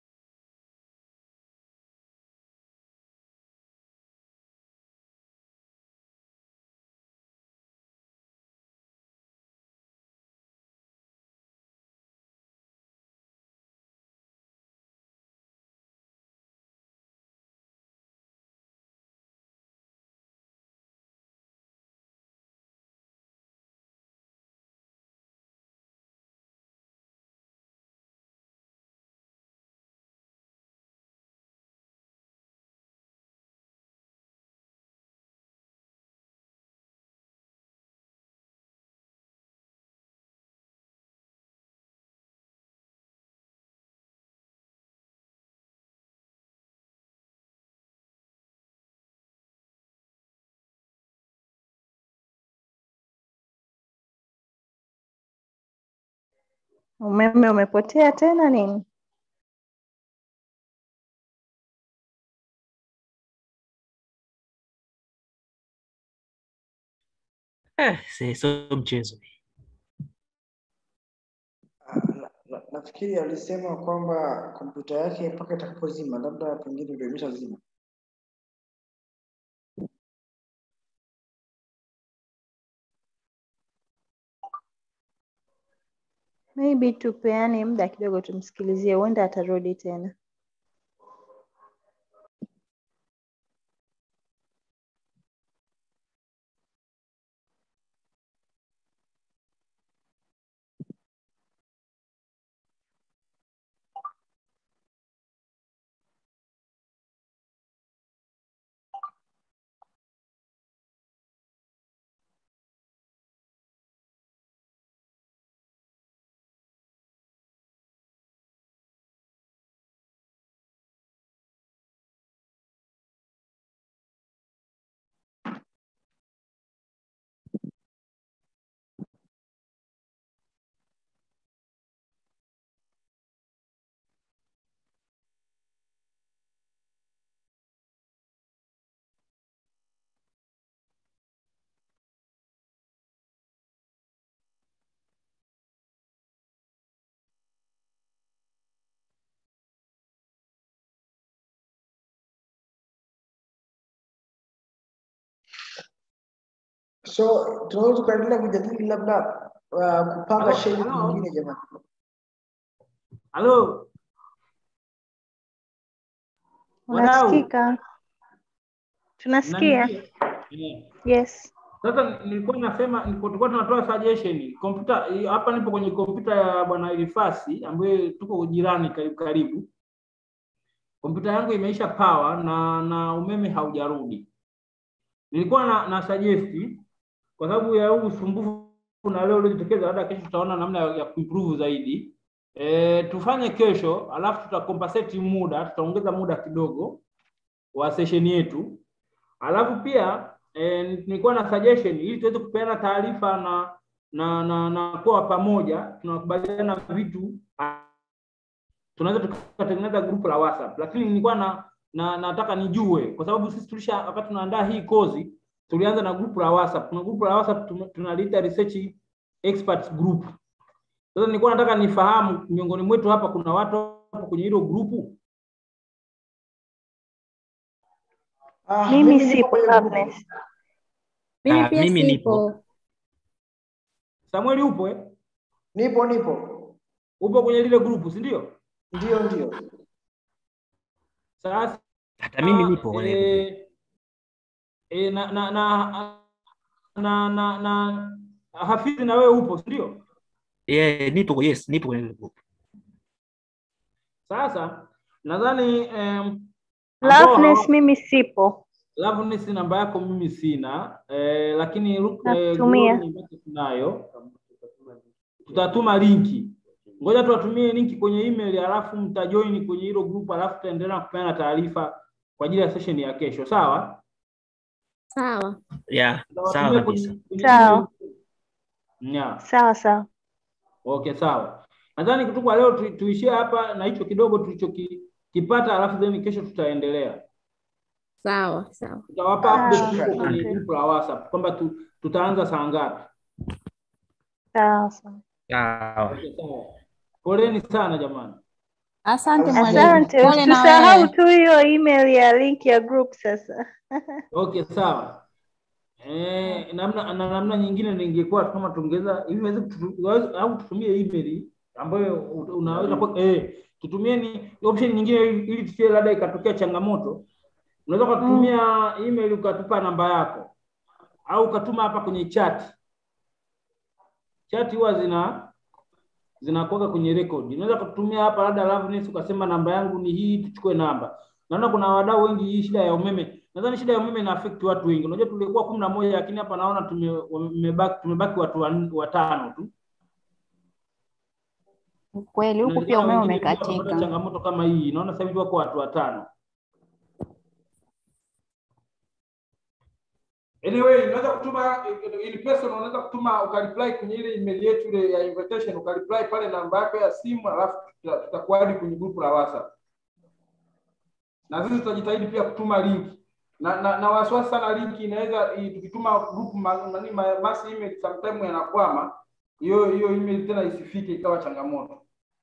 Umeme umepotea tena nini? Eh, si- sio mchezo. Na- na- Nafikiri alisema kwamba kompyuta yake mpaka itakapozima, labda pengine ndio imeshazima. Maybe tupeane muda kidogo tumsikilizie, huenda atarudi tena. So tunaweza tukaendelea kujadili labda uh, kupanga Halo, schedule halo. nyingine jamani. Halo, Wadau. Unasikika? Tunasikia. mnanisikia? Eh. Yes. Sasa nilikuwa nasema nilikuwa tulikuwa tunatoa suggestion kompyuta hii- hapa nipo kwenye kompyuta ya bwana Elifasi ambaye tuko jirani karibu karibu. kompyuta yangu imeisha power na na umeme haujarudi. Nilikuwa na, na suggest kwa sababu ya huu usumbufu na leo uliojitokeza, labda kesho tutaona namna ya, ya kuimprove zaidi. E, tufanye kesho, alafu tutacompensate muda, tutaongeza muda kidogo wa session yetu, alafu pia e, nilikuwa na suggestion ili tuweze kupeana taarifa na na na, na kuwa pamoja, tunakubaliana vitu tunaweza tukatengeneza grupu la WhatsApp, lakini nilikuwa na, na nataka nijue kwa sababu sisi tulisha wakati tunaandaa hii kozi tulianza na grupu la WhatsApp. Kuna grupu la WhatsApp tume- tunaliita research experts group. Sasa nilikuwa nataka nifahamu miongoni mwetu hapa kuna watu hapo kwenye hilo grupu. Ah, Mimi nipo sipo kwenye grupu. Loveness. Mimi Ah, pia mimi sipo. nipo. Samueli upo eh? Nipo nipo. Upo kwenye lile grupu, si ndio? Ndio ndio. Sasa Hata mimi nipo kwenye eh, eh, na na na na na, na Hafidhi na wewe upo, si ndio? yeah, nipo yes, nipo kwenye group. Sasa nadhani em, ambao Loveness hawa- mimi sipo. Loveness namba yako mimi sina eh, lakini Ru- eh, Nakutumia. Glory namba yako tunayo. Tutatuma linki. Ngoja tuwatumie linki kwenye email alafu mtajoin kwenye hilo group alafu tutaendelea kupeana taarifa kwa ajili ya session ya kesho, sawa? Sawa. Yeah, sawa Tutawatumia kabisa. kwenye- kwenye Sawa. email. Yeah. Sawa sawa. Okay, sawa. Nadhani kutu kwa leo tu, tuishie hapa na hicho kidogo tulichokipata, alafu then kesho tutaendelea. Sawa. Sawa. Tutawapa update Ah, huko kwenye okay. group la WhatsApp kwamba tu, tutaanza saa ngapi. Sawa sawa. Sawa. Okay, sawa. Poleni sana jamani. Asante mwalimu. Asante, Pole na usisahau wewe. tu hiyo email ya link ya group sasa. Okay, sawa. Eh, namna na namna nyingine ningekuwa kama tungeza hivi waweze kutu- waweze- au tutumie email ambayo u- unaweza kwa eh tutumieni option nyingine ili ili tusie labda ikatokea changamoto. Unaweza kutumia email ukatupa namba yako au ukatuma hapa kwenye chat. Chat huwa zina zinakuwa kwenye record. Unaweza kutumia hapa labda Loveness ukasema namba yangu ni hii, tuchukue namba. Naona kuna wadau wengi hii shida ya umeme. Nadhani shida ya umeme ina affect watu wengi. Unajua tulikuwa kumi na moja lakini hapa naona tume- wamebaki tumebaki watu wan- watano tu. Kweli huku pia Inawezekana umeme wengine pia wanapata umekatika. changamoto kama hii. Naona sasa hivi wako watu watano. Anyway, unaweza kutuma in person, unaweza kutuma ukareply kwenye ile email yetu ile ya invitation, ukareply pale namba yako ya simu, alafu tuta- tutakuadi kwenye grupu la WhatsApp. Na sisi tutajitahidi pia kutuma link na na, na wasiwasi sana link inaweza i- tukituma group ma- nani ma- mass email sometime yanakwama, hiyo hiyo email tena isifike ikawa changamoto.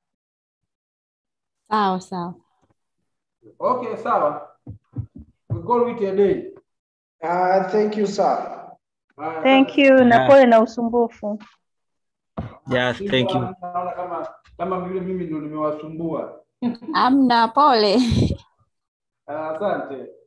Sawa sawa. Okay, sawa. We call it a day. Uh, thank you sir. Haya, Thank you na Yeah. pole na usumbufu. Yeah, Sisi thank you. Naona kama kama vile mimi ndio nimewasumbua. Amna pole. Ah, Asante.